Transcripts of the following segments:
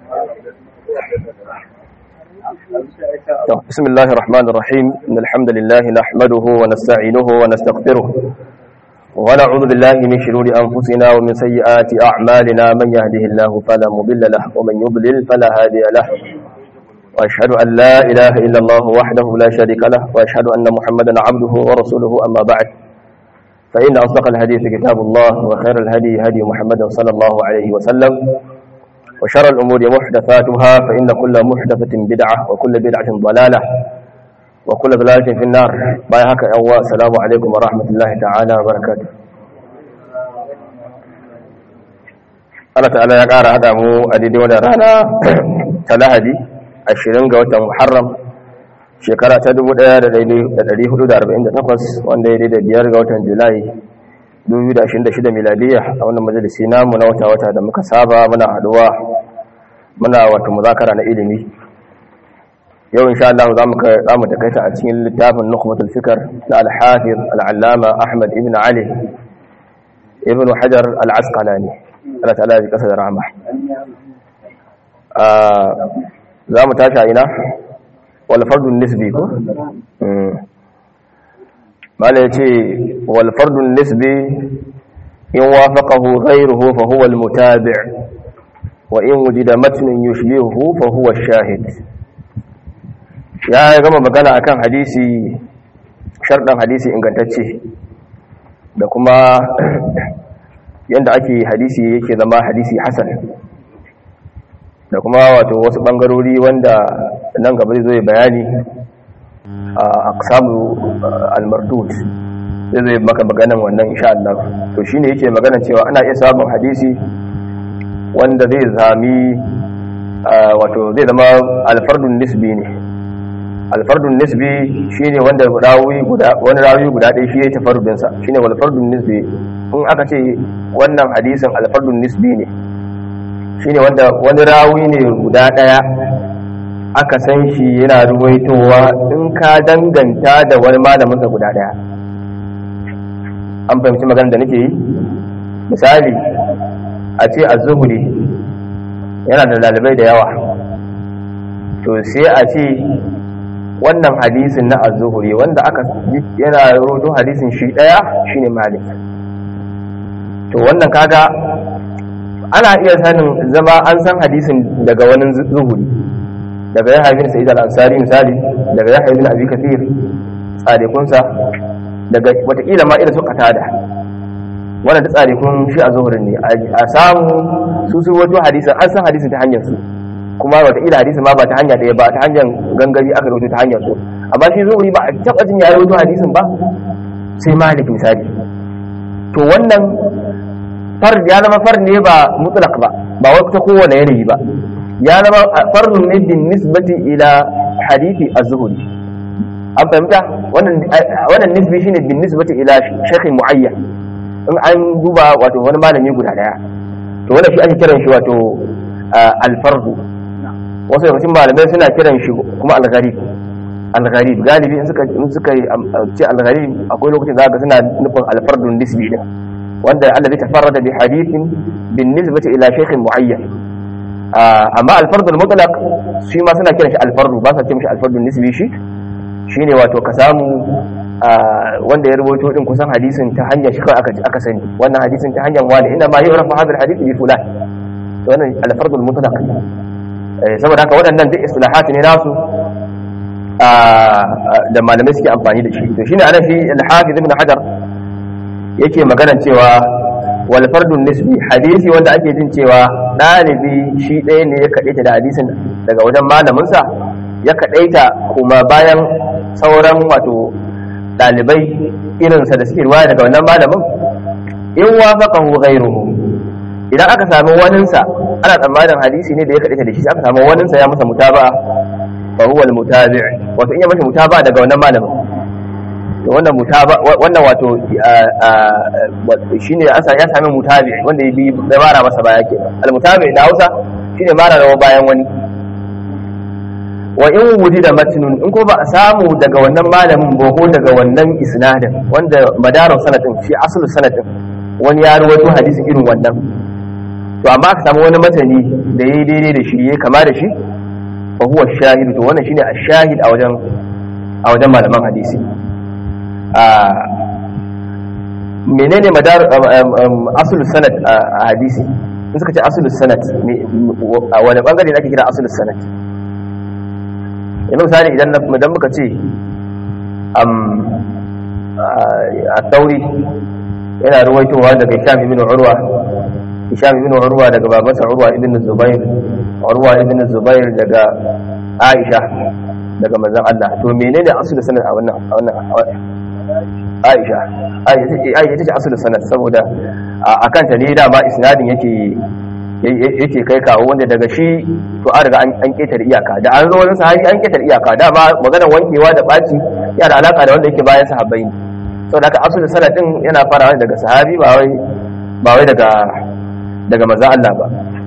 بسم الله الرحمن الرحيم إن الحمد لله نحمده ونستعينه ونستغفره ونعوذ بالله من شرور أنفسنا ومن سيئات أعمالنا من يهده الله فلا مضل له ومن يضلل فلا هادي له وأشهد أن لا إله إلا الله وحده لا شريك له وأشهد أن محمدا عبده ورسوله أما بعد فإن أصدق الحديث كتاب الله وخير الهدي هدي محمد صلى الله عليه وسلم وشر الأمور محدثاتها فإن كل محدثة بدعة وكل بدعة ضلالة وكل ضلالة في النار بايهاك أول السلام عليكم ورحمة الله تعالى وبركاته Allah ta'ala ya ƙara haɗa mu a daidai wadda rana ta lahadi ashirin ga watan Muharram shekara ta 1448 wanda ya daidai biyar ga watan Julai 2026 miladiya a wannan majalisi namu na wata-wata da muka saba muna haduwa muna wato muzakara na ilimi yau insha Allah za mu za mu takaita a cikin littafin Nukhbatul Fikr na Al-Hafiz Al-Allama Ahmad ibn Ali ibn Hajar Al-Asqalani Allah ta'ala ya kasa da rahama za mu tashi a ina wal fardun nisbi ko mala ya ce walfardun nisbi in wafaqahu ghayruhu fa huwa almutabi' wa in wujida matnun yushbihuhu fa huwa ash-shahid ya gama magana akan hadisi sharɗan hadisi ingantacce da kuma yanda ake hadisi yake zama hadisi hasan da kuma wato wasu bangarori wanda nan gaba zai bayani a samu almardud zai zai maka maganan wannan insha Allah to shine yake magana cewa ana iya samun hadisi wanda zai zami wato zai zama alfardun nisbi ne alfardun nisbi shine wanda rawi guda wani rawi guda ɗaya shi ya tafarrudin sa shine alfardun nisbi in aka ce wannan hadisin alfardun nisbi ne shine wanda wani rawi ne guda ɗaya aka san shi yana ruwaitowa in ka danganta da wani malaminsa guda daya an fahimci magana da nake yi misali a ce a zuhuri yana da dalibai da yawa to sai a ce wannan hadisin na az-zuhuri wanda aka yana rodo hadisin shi daya shine malik to wannan kaga ana iya sanin zama an san hadisin daga wani zuhuri daga ya haifin sa'id al-ansari misali daga ya haifin abi kathir tsarikunsa daga watakila ma irin su qatada wannan da tsarikun shi a zuhurin ne a samu su su wato hadisin an san hadisin ta hanyar su kuma watakila hadisin ma ba ta hanya ɗaya ba ta hanyar gangari aka rubuta ta hanyar su amma shi zuhuri ba a taɓa jin ya rubuta hadisin ba sai malik misali to wannan far ya zama far ne ba mutlaq ba ba wai ta kowane yanayi ba ya zama farnun ne bin nisbati ila hadithi az-zuhri an fahimta wannan wannan nisbi shine bin nisbati ila shaykh muayyan in an duba wato wani malami guda daya to wannan shi ake kiran shi wato al-fardu wasu daga cikin malamai suna kiran shi kuma al-gharib al-gharib galibi in suka in suka ce al-gharib akwai lokacin zaka suna nufin al-fardun nisbi din wanda allazi tafarrada bi hadithin bin nisbati ila shaykh muayyan amma alfardul mutlaq shi ma suna kiran shi alfardu ba sa ce mishi alfardul nisbi shi shine wato ka samu wanda ya rubuto din kusan hadisin ta hanyar shi kawai aka aka sani wannan hadisin ta hanyar wani inda ma yurafu hadal hadith bi fulan to wannan alfardul mutlaq saboda haka waɗannan duk istilahat ne nasu da malamai suke amfani da shi to shine anan shi al-hafiz ibn hajar yake magana cewa walfardun nisbi hadisi wanda ake jin cewa ɗalibi shi ɗaya ne ya kaɗaita da hadisin daga wajen malaminsa ya kaɗaita kuma bayan sauran wato ɗalibai irinsa da suke ruwaya daga wannan malamin in wafaqahu ghayruhu idan aka sami waninsa ana tsammanin hadisi ne da ya kaɗaita da shi aka sami waninsa ya masa mutaba fa huwa al-mutabi' wato in ya masa mutaba daga wannan malamin wannan mutaba wannan wato shine ya sami mutabi wanda ya bi da mara masa baya ke al-mutabi da Hausa shine mara rawa bayan wani wa in wujida matnun in ko ba a samu daga wannan malamin ba ko daga wannan isnadin wanda madarun sanadin shi asalin sanadin wani ya rawaito hadisi irin wannan to amma aka samu wani matani da yayi daidai da shi yayi kama da shi fa huwa shahid to wannan shine ash-shahid a wajen a wajen malaman hadisi a menene madar asulus sanad a hadisi in suka ce asulus sanad a wani bangare ne ake kira asulus sanad yanzu misali idan idan muka ce a tauri yana ruwaitowa daga Hisham ibn Urwa Hisham ibn Urwa daga babansa Urwa ibn Zubair Urwa ibn Zubair daga Aisha daga manzon Allah to menene asul sanad a wannan a wannan Aisha Aisha ce asul sanad saboda akan ta ne dama isnadin yake yake kai kawo wanda daga shi to an riga an ketare iyaka da an zo wani sahabi an ketare iyaka dama maganar wankewa da baci yana da alaka da wanda yake bayan sahabbai saboda haka asul sanadin yana farawa daga sahabi ba wai ba wai daga daga manzon Allah ba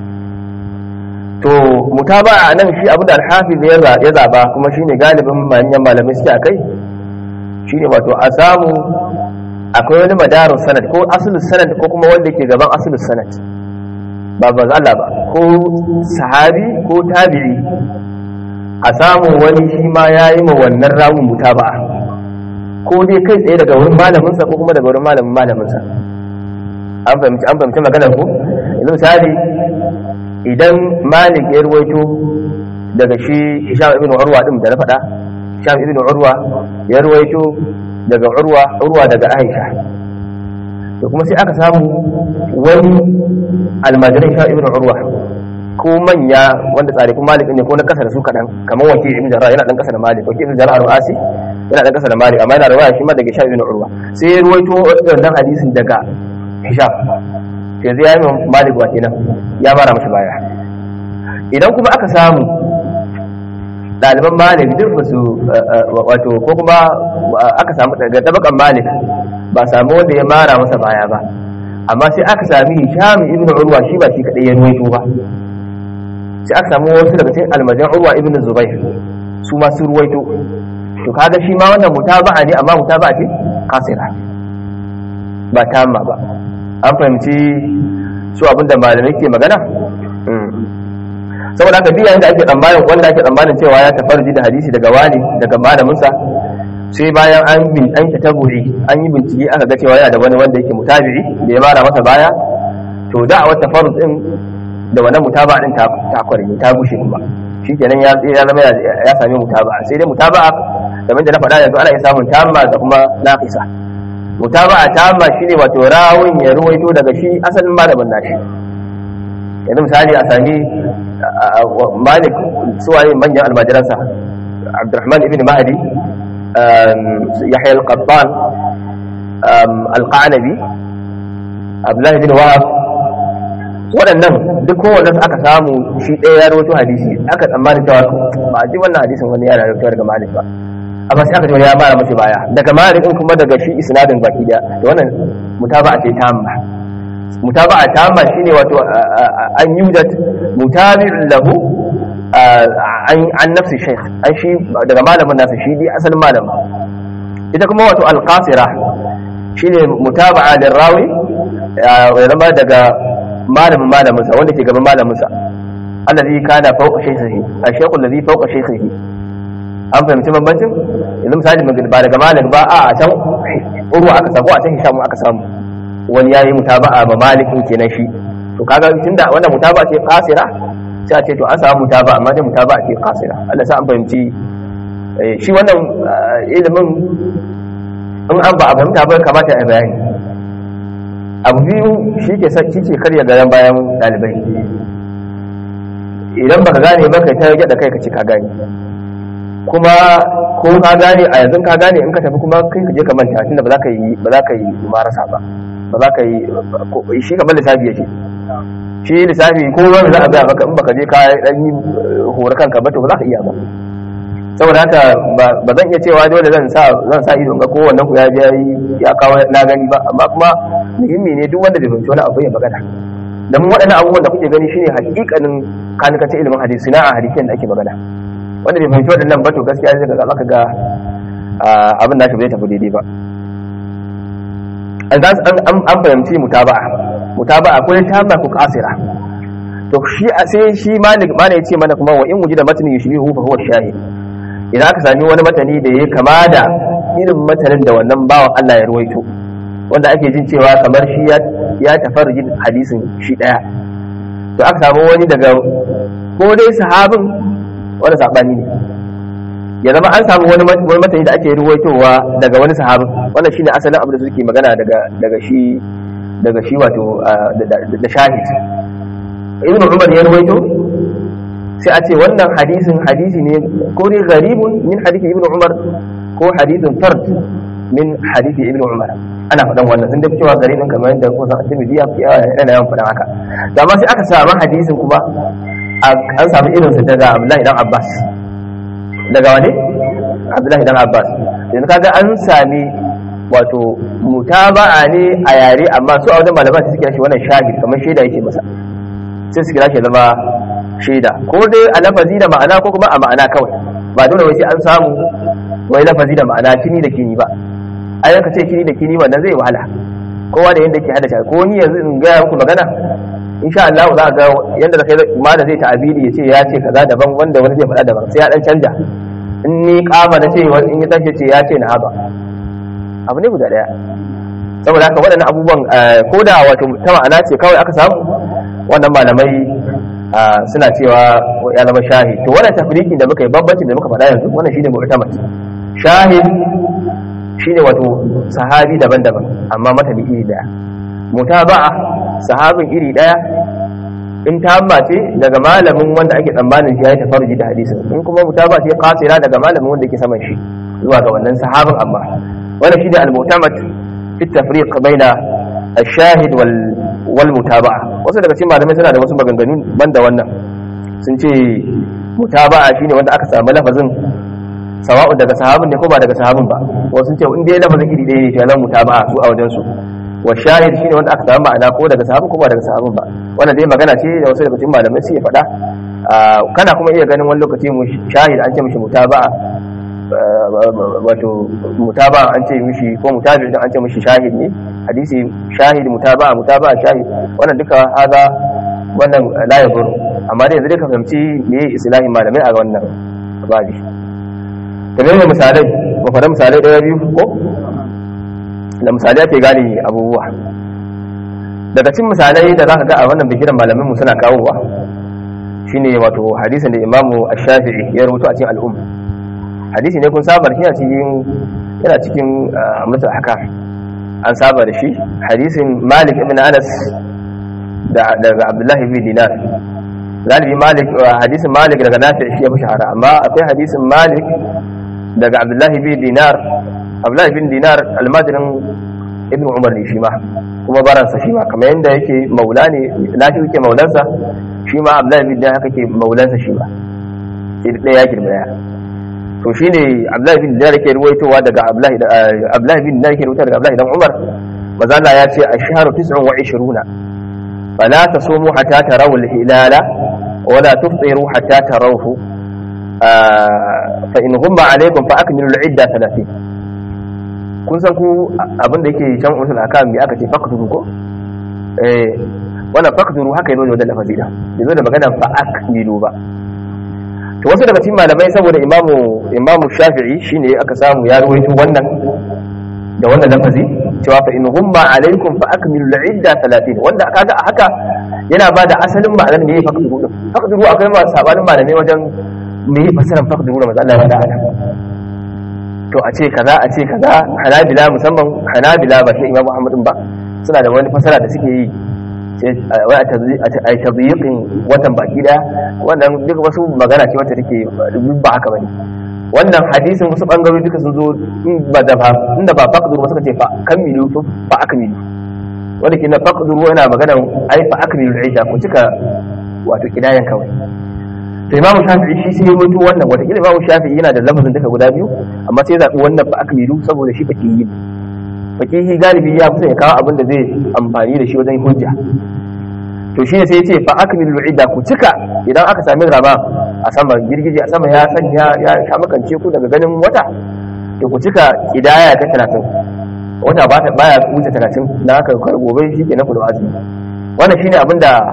to mutaba'a nan shi abinda al-hafiz ya zaba kuma shine galibin manyan malamai suke akai shine wato a samu akwai wani madarun sanad ko asulus sanad ko kuma wanda ke gaban asulus sanad ba ba Allah ba ko sahabi ko tabi'i a samu wani shi ma yayi ma wannan rawun mutaba'a ko dai kai tsaye daga wurin malaminsa ko kuma daga wurin malamin malaminsa an fahimci an fahimci maganar ku yanzu misali idan malik ya ruwaito daga shi hisham ibn urwa din da na faɗa hisham ibn urwa ya ruwaito daga urwa urwa daga aisha to kuma sai aka samu wani almajirin hisham ibn urwa ko manya wanda tsare kuma malik ne ko na kasa da su kaɗan kamar wakil ibn jarrah yana dan kasa da malik wakil ibn jarrah ru'asi yana dan kasa da malik amma yana rawaya shi ma daga hisham ibn urwa sai ya ruwaito wannan hadisin daga hisham sai zai yi malik wa kenan ya mara masa baya idan kuma aka samu ɗaliban malik duk ba su wato ko kuma aka samu daga tabakan malik ba samu wanda ya mara masa baya ba amma sai aka sami hisham ibn urwa shi ba shi kadai ya ruwaito ba sai aka samu wasu daga cikin almajan urwa ibn zubair su ma su ruwaito to kaga shi ma wannan mutaba'a ne amma mutaba'a ce kasira ba tamma ba an fahimci su abinda malamai ke magana saboda haka biya da ake tsammanin wanda ake tsammanin cewa ya tafarji da hadisi daga wani daga malaminsa sai bayan an bin an ta taburi an yi bincike aka ga cewa yana da wani wanda yake mutabi'i da ya mara masa baya to da a wata farz din da wannan mutaba din ta ta kwarni ta bushe kuma shikenan ya ya zama ya sami mutaba'a sai dai mutaba'a kamar da na faɗa yanzu ana iya samun tamma da kuma naqisa mutaba'a tamma shine wato rawun ya ruwaito daga shi asalin malamin nashi yanzu misali a sami malik suwaye manyan almajiransa abdurrahman ibn mahdi yahya al-qattan al-qanabi abdullahi ibn wahab waɗannan duk kowanne su aka samu shi ɗaya ya rawaito hadisi aka tsammani cewa ba a ji wannan hadisin wani yana rawaito daga malik ba amma sai aka ce ya mara mashi baya daga malik din kuma daga shi isnadin baki daya da wannan mutaba'a ce tamma mutaba'a tamma shine wato an yujat mutabi'un lahu an nafsi shaykh an shi daga malamin nasa shi dai asalin malamin ita kuma wato alqasira shine mutaba'a da rawi ya zama daga malamin malaminsa wanda ke gaban malaminsa allazi kana fawqa shaykhihi ash-shaykh allazi fawqa shaykhihi an fahimci bambancin yanzu misali ba daga malik ba a can urwa aka samu a can hisham aka samu wani yayi mutaba'a ba malikin kenan shi to kaga tunda wannan mutaba'a ce qasira sai a ce to an samu mutaba'a amma dai mutaba'a ce qasira Allah sa an fahimci shi wannan ilimin in an ba a fahimta ba kamata a bayani abu biyu shi ke shi ke karya garan bayan dalibai idan baka gane ba kai ta rage da kai ka ce ka gane kuma ko ka gane a yanzu ka gane in ka tafi kuma kai ka je ka manta tunda ba za ka yi ba za ka yi marasa ba ba za ka yi shi kamar lissafi yake shi lissafi ko wani za a gaya maka in baka je ka dan yi hore kanka ba to ba za ka iya ba saboda haka ba zan iya cewa dole zan sa zan sa ido ga kowanne ku ya je ya kawo na gani ba amma kuma muhimmi ne duk wanda bai fahimci wani abu ya magana da mun waɗannan abubuwan da kuke gani shine hakikanin kanikacin ilimin hadisi na a hadisin da ake magana wanda bai fahimci waɗannan ba to gaskiya zai ga zaka ga abin da shi bai tafi daidai ba an fahimci mutaba'a mutaba'a ko ta ba ku kasira to shi a sai shi malik mana ya ce mana kuma wa in wujida matni yushbihu fa huwa shahid idan aka sami wani matani da ya kama da irin matanin da wannan bawan Allah ya ruwaito wanda ake jin cewa kamar shi ya tafarji hadisin shi daya to aka samu wani daga ko dai sahabin wani sabani ne ya zama an samu wani matani da ake ruwaitowa daga wani sahabin wannan shine asalin abin da suke magana daga daga shi daga shi wato da shahid ibn umar ya ruwaito sai a ce wannan hadisin hadisi ne ko ne garibun min hadisi ibn umar ko hadisin fard min hadisi ibn umar ana faɗan wannan sun dafi cewa garibin kamar yadda ko san annabi ya fi yana yawan faɗan haka da amma sai aka samu hadisin kuma an samu irinsa daga abdullahi dan abbas daga wani abdullahi dan abbas yanzu kaga an sami wato mutaba'a ne a yare amma su a wajen malaman su suke shi wannan shahid kamar shaida yake masa sai su kira shi zama shaida ko dai a lafazi da ma'ana ko kuma a ma'ana kawai ba dole wai sai an samu wai lafazi da ma'ana kini da kini ba a yanka ce kini da kini wannan zai wahala kowa da yanda ke hada shi ko ni yanzu in gaya muku magana insha Allah za ga yanda kai ma da zai ta'abiri ya ce ya ce kaza daban wanda wani zai faɗa daban sai ya dan canja in ni kama na ce in ya tashi ce ya ce na haba abu ne guda daya saboda haka waɗannan abubuwan ko da wato ta ma'ana ce kawai aka samu wannan malamai suna cewa ya zama shahid to wannan tafrikin da muka yi bambancin da muka faɗa yanzu wannan shine mu'tamad shahid shine wato sahabi daban-daban amma matani iri daya mutaba'a sahabin iri daya in tamma ce daga malamin wanda ake tsammanin shi ya yi tafarji da hadisin in kuma mutaba ce qasira daga malamin wanda yake saman shi zuwa ga wannan sahabin amma wannan shine al-mu'tamad fi tafriq baina ash-shahid wal wal mutaba'a wasu daga cikin malamai suna da wasu maganganu banda wannan sun ce mutaba'a shine wanda aka samu lafazin sawa'u daga sahabin ne ko ba daga sahabin ba wasu sun ce in dai lafazin iri ɗaya ne to yana mutaba'a su a wajen su wa shahid shine wanda aka samu ma'ana ko daga sahabin ko ba daga sahabin ba wannan dai magana ce da wasu daga cikin malamai suke faɗa kana kuma iya ganin wani lokaci mu shahid an ce mishi mutaba'a wato mutaba'a an ce mishi ko mutabi an ce mishi shahid ne hadisi shahid mutaba'a mutaba'a shahid wannan duka haza wannan la yabur amma dai yanzu dai ka fahimci me islahin malamai a wannan babi da ne misalai ba fara misalai ɗaya biyu ko da misalai ake gane abubuwa daga cikin misalai da zaka ga a wannan bigiran malamin mu suna kawowa shine wato hadisin da imamu ash-shafi'i ya rubuta a cikin al'umma hadisi ne kun saba da shi a cikin yana cikin amsatul ahkam an saba da shi hadisin malik ibn anas da daga abdullahi ibn dinar galibi malik hadisin malik daga nafi shi ya fi shahara amma akwai hadisin malik daga abdullahi ibn dinar abdullahi ibn dinar almadirin ibn umar ne shi ma kuma baransa shi ma kamar yadda yake maula ne nafi yake maulansa shi ma abdullahi ibn dinar haka ke maulansa shi ma sai da ɗaya ya girma ya to shine abdullahi ibn dinar yake ruwaitowa daga abdullahi ibn dinar yake ruwaitowa daga abdullahi dan umar mazalla ya ce ashharu 29 فلا تصوموا حتى تروا الهلال ولا تفطروا حتى تروه فإن غم عليكم فأكملوا العدة 30 kun san ku abin da yake can usul akam me aka ce faqduru ko eh wannan faqduru haka yazo da lafazi da yazo da magana fa akmilu ba to wasu daga cikin malamai saboda imamu imamu shafi'i shine aka samu ya ruwaito wannan da wannan lafazi cewa fa in humma alaikum fa akmilu al-idda 30 wanda kaga a haka yana ba da asalin ma'anar me faqduru din faqduru akwai ma sabanin malamai wajen me fasaran faqduru da Allah ya bada to a ce kaza a ce kaza hanabila musamman hanabila ba shi imam Muhammad ba suna da wani fasara da suke yi sai wai a tadyiqin watan baki da wannan duk wasu magana ce wacce take ba haka bane wannan hadisin wasu bangarori duka sun zo ba da ba inda ba faqduru ba suka ce fa kamilu fa akmilu wanda ke na faqduru yana magana ai fa akmilu aisha ku cika wato kidayan kawai to imamu shafi'i shi sai ya mutu wannan wata kila imamu shafi'i yana da lafazin duka guda biyu amma sai zaɓi wannan fa akmilu saboda shi fakihi fakihi galibi ya kusa ya kawo abin da zai amfani da shi wajen hujja to shi ne sai ya ce fa akmilu idda ku cika idan aka sami rama a sama girgije a sama ya sanya ya sha makance ku daga ganin wata to ku cika kidaya ta 30 wata ba ta baya wuce 30 dan haka kar gobe shi ke na kudu azumi wannan shine abin da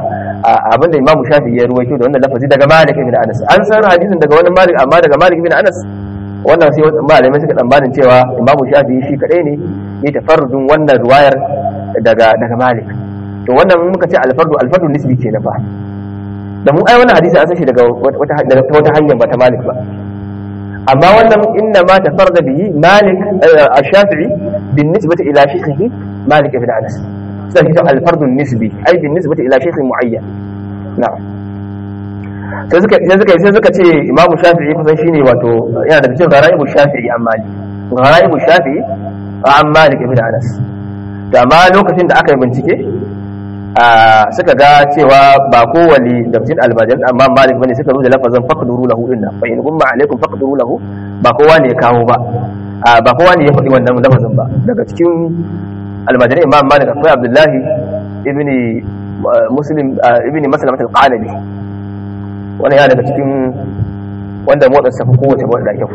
abinda Imam Shafi'i ya ruwaito da wannan lafazi daga Malik ibn Anas an san hadisin daga wani Malik amma daga Malik ibn Anas wannan sai malamai suka tsammanin cewa Imam Shafi'i shi kadai ne ya tafarrudin wannan ruwayar daga daga Malik to wannan muka ce alfardu alfardu nisbi ke na fa da mu ai wannan hadisi an san shi daga wata wata hanyar ba ta Malik ba amma wannan inna ma tafarda bihi Malik ash-Shafi'i bin nisbati ila shaykhihi Malik ibn Anas sai shi alfardu nisbi ai bin nisbati ila shaykhin muayyan na'am sai suka sai suka sai suka ce Imam Shafi'i kusan shine wato yana da cikin garaibu Shafi'i an Malik garaibu Shafi'i an Malik ibn Anas da amma lokacin da aka yi bincike suka ga cewa ba kowane da cikin almajiran amma malik bane suka zo da lafazin faqduru lahu dinna fa in gumma alaikum faqduru lahu ba kowa ne ya kawo ba ba kowa ne ya faɗi wannan lafazin ba daga cikin almajiran imam malik akwai abdullahi ibn muslim ibn maslamat al-qanabi wannan ya daga cikin wanda motsa safi kowace motsa da kyau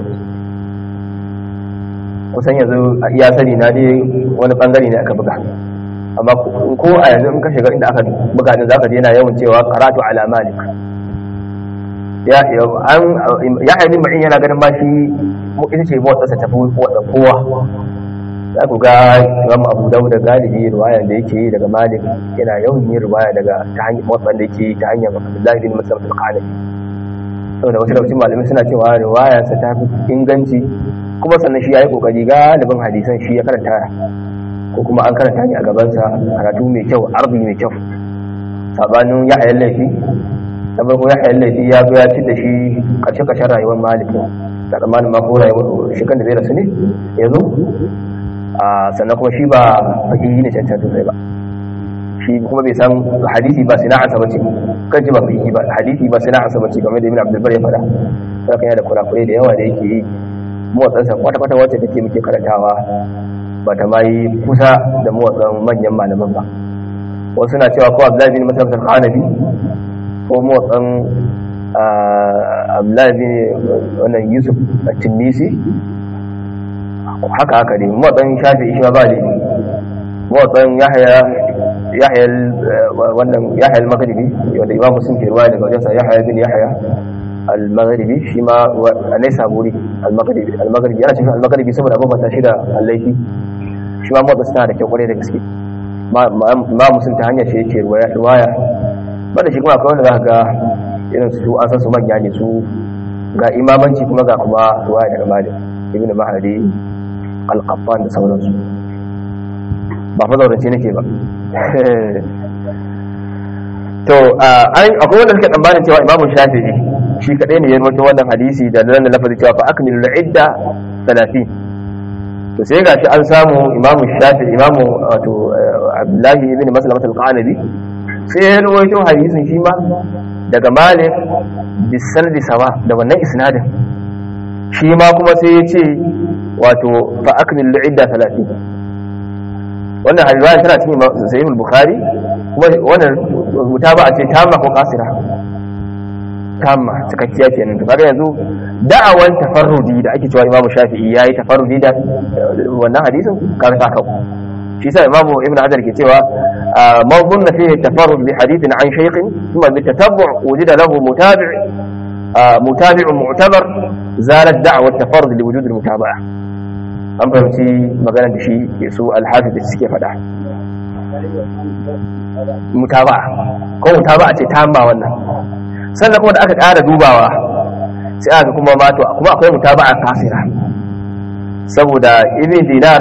kusan yanzu ya sani na dai wani bangare ne aka buga amma ko a yanzu in ka shiga inda aka buga din zaka yana yawan cewa karatu ala malik ya an ya haini ma'in yana ganin ba shi ita ce motsa ta tafi wadda kowa za ku ga imam abu dawud da galibi riwaya da yake yi daga malik yana yawan yin riwaya daga ta hanyar motsa da yake ta hanyar abdullahi bin masaruf al-qanabi saboda wasu lokacin malamai suna cewa riwaya sa ta fi inganci kuma sannan shi ya yi kokari galibin hadisan shi ya karanta ko kuma an karanta ne a gabansa karatu mai kyau arzi mai kyau sabanin ya hayar laifi na farko ya hayar laifi ya zo ya ci da shi karshe karshen rayuwar malikin da tsammanin ma ko rayuwar shi kan da zai rasu ne ya zo sannan kuma shi ba faƙi ne cancan sosai ba shi kuma bai san hadisi ba sana'arsa ba ce kan ji ba faƙi ba hadisi ba sana'arsa ba ce game da ibn abdulbar ya faɗa sai kan da kurakurai da yawa da yake yi motsansa kwata-kwata wacce take muke karantawa ba ta ma yi kusa da motsan manyan malaman ba wasu na cewa ko abdullahi bin masarautar kanabi ko motsan abdullahi bin wannan yusuf a tunisi haka haka ne motsan shafi ishi ba ne motsan yahaya yahya wannan yahya al-maghribi wanda imam muslim ke ruwaya daga wajensa yahya bin yahya al-maghribi shi ma anai saburi al-maghribi al-maghribi yana cikin al-maghribi saboda abin ta shi da al-laifi shi ma motsa suna da kyau kwarai da gaske ma musun ta hanyar ce yake ruwaya bada shi kuma akwai wanda za ga irin su an san su manya ne su ga imamanci kuma ga kuma ruwaya daga malik ibn mahadi al-qaffan da sauransu ba fa zaurance nake ba to akwai wanda suke tsammanin cewa imamu shafi'i shi kadai ne ya rawaito wannan hadisi da nan da lafazi cewa fa akmilu al-idda 30 to sai gashi an samu imamu shafi imamu wato abdullahi ibn maslamat al-qanabi sai ya rawaito hadisin shi ma daga malik bisanadi sawa da wannan isnadin shi ma kuma sai ya ce wato fa akmil idda 30 wannan hadisi tana cikin sahih al-bukhari kuma wannan mutaba ce tamma ko kasira tamma cikakkiya kenan to kaga yanzu da'awan tafarrudi da ake cewa Imam Shafi'i yayi tafarrudi da wannan hadisin kaga ta kawo shi sa Imam Ibn Hajar ke cewa man dhanna fihi tafarrud bi hadithin an shaykhin thumma bi tatabbu' wujida lahu mutabi' mutabi'un mu'tabar zalat da'wa tafarrud li wujud al-mutaba'a an fahimci maganar da shi ke so al-hafiz da suke faɗa mutaba'a ko mutaba'a ce tamma wannan sannan kuma da aka ƙara dubawa sai aka kuma mato kuma akwai mutaba'a kasira saboda ibn dinar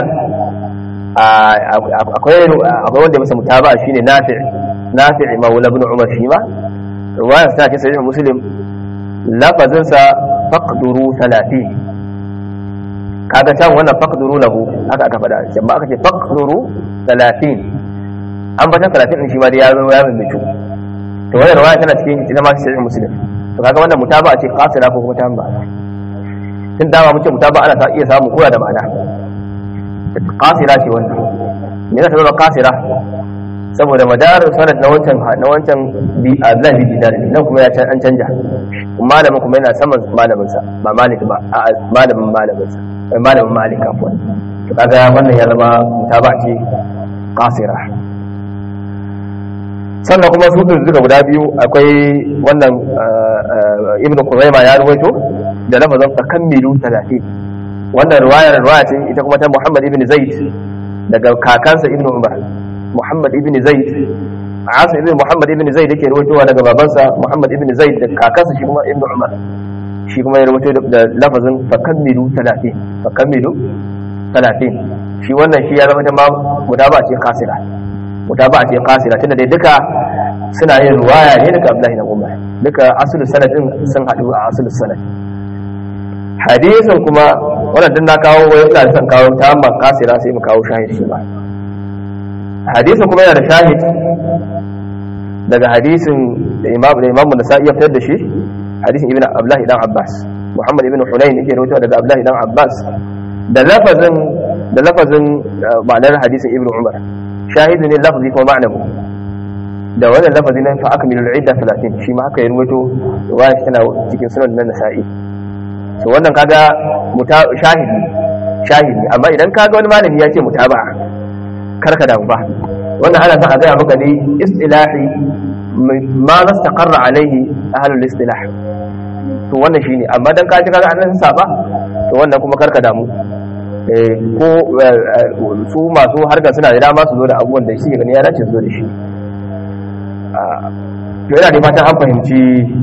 akwai akwai wanda masa mutaba'a shine nafi' nafi' maula ibn umar shi ma ruwayar sa ce sahih muslim lafazin sa faqduru 30 kaga can wannan faqduru lahu haka aka faɗa amma aka ce faqduru 30 an fata 30 din shi ma da ya zo ya mai to wannan riwaya tana cikin ita ma sahih muslim to kaga wannan mutaba ce qasira ko kuma tamba tun dama muke mutaba ana iya samu koya da ma'ana qasira ce wannan me zaka zama qasira saboda madar sanad na wancan na wancan bi azan bi bidar nan kuma ya an canja malamin kuma yana saman malamin sa ba malik ba a malamin malamin sa malamin malik afwan to kaga wannan ya zama mutaba ce qasira sannan kuma su din duka guda biyu akwai wannan ibnu Khuzaimah ya ruwaito da lafazin takammilu 30 wannan riwayar riwaya ce ita kuma ta Muhammad ibn Zaid daga kakansa ibnu Umar Muhammad ibn Zaid Asim ibn Muhammad ibn Zaid yake ruwaitowa daga babansa Muhammad ibn Zaid da kakansa shi kuma ibnu Umar shi kuma ya rubuto da lafazin fakammilu 30 fakammilu 30 shi wannan shi ya zama ta ma guda ba ce kasira guda ba ce kasira tunda dai duka suna yin ruwaya ne daga Abdullahi na Umar duka asulul sanadin sun hadu a asulul sanad hadisin kuma wannan din na kawo wai ina son kawo ta amma kasira sai mu kawo shahid shi ba hadisin kuma yana da shahid daga hadisin da Imam da Imam Nasa'i ya fitar da shi hadisin ibn abdullahi dan abbas muhammad ibn hunayn yake rawaito daga abdullahi dan abbas da lafazin da lafazin ma'anar hadisin ibn umar shahidu ne lafazi kuma ma'anahu da wannan lafazi nan fa akmilu al-idda 30 shi ma haka ya rawaito riwaya tana cikin sunan nan nasa'i to wannan kaga shahidi shahidi amma idan kaga wani malami ya ce mutaba'a karka damu ba wannan ana son a gaya maka ne istilahi ma nastaqarra alaihi ahlul istilah to wannan shine amma dan kaji kaga annan saba to wannan kuma karka damu ko su masu harkar suna da dama su zo da abubuwan da shi gani ya dace su zo da shi to yana da fatan an fahimci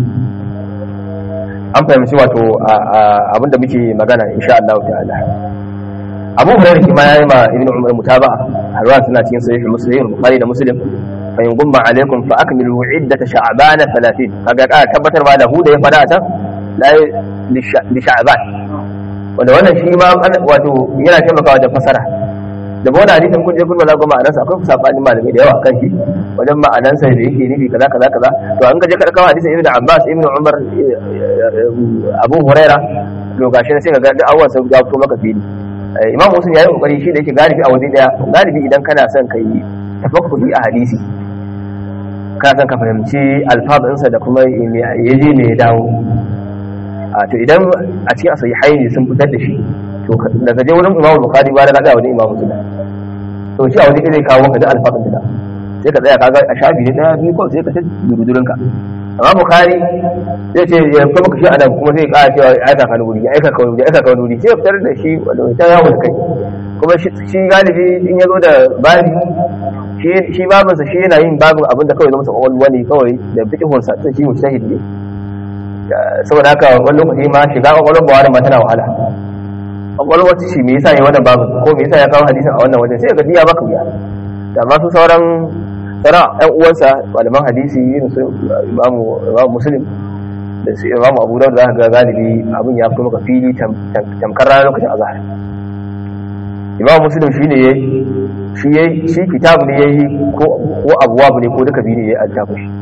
an fahimci wato abin da muke magana insha Allah ta'ala Abu Hurairah kuma yayi ma Ibn Umar mutaba'a har suna cikin sahih Muslim Bukhari da Muslim fa in gumma alaikum fa akmilu iddat sha'ban 30 kaga ka tabbatar ba da hu da ya fada ta la li sha'ban wanda wannan shi ma wato yana taimakawa da fasara da ba wani hadisin kun je kun bala goma ma'anarsa akwai sabanin malamai da yawa kan shi wajen ma'anarsa da yake nufi kaza kaza kaza to an ka je ka kawo hadisin ibnu abbas ibnu umar abu huraira to gashi sai ka ga duk awwan sai ga fito maka fili imam muslim yayi kokari shi da yake galibi a waje daya galibi idan kana son kai tafakkuri a hadisi kana son ka fahimci alfazansa da kuma yaje ne ya dawo a to idan a cikin asahihai ne sun fitar da shi to daga je wurin imamu bukhari ba da ga wajen imamu muslim to shi a wajen zai kawo maka da alfazan da sai ka tsaya kaga a shafi ne daya biyu kawai sai ka ta durudurin ka amma bukhari zai ce ya kuma maka shi adam kuma zai kara cewa ya aika ka wuri ya aika ka wuri ya aika ka wuri sai ya fitar da shi wanda ta yawo da kai kuma shi galibi in ya zo da babi shi babinsa shi yana yin babin abin da kawai zama kwakwalwa ne kawai da fikihunsa tun shi mujtahid ne saboda haka wani lokaci ma shiga kwakwalwar bawa ma tana wahala kwakwalwar shi me yasa ya wannan babin ko me yasa ya kawo hadisin a wannan wajen sai ga diya baka wuya da masu sauran sauran ɗan uwansa malaman hadisi yin su imamu muslim da su imamu abu da za ka ga galibi abin ya fito maka fili tamkar ranar lokacin azhar imam muslim shi ne shi ya shi kitab ne ya yi ko abuwa ne ko duka biyu ne ya addafa shi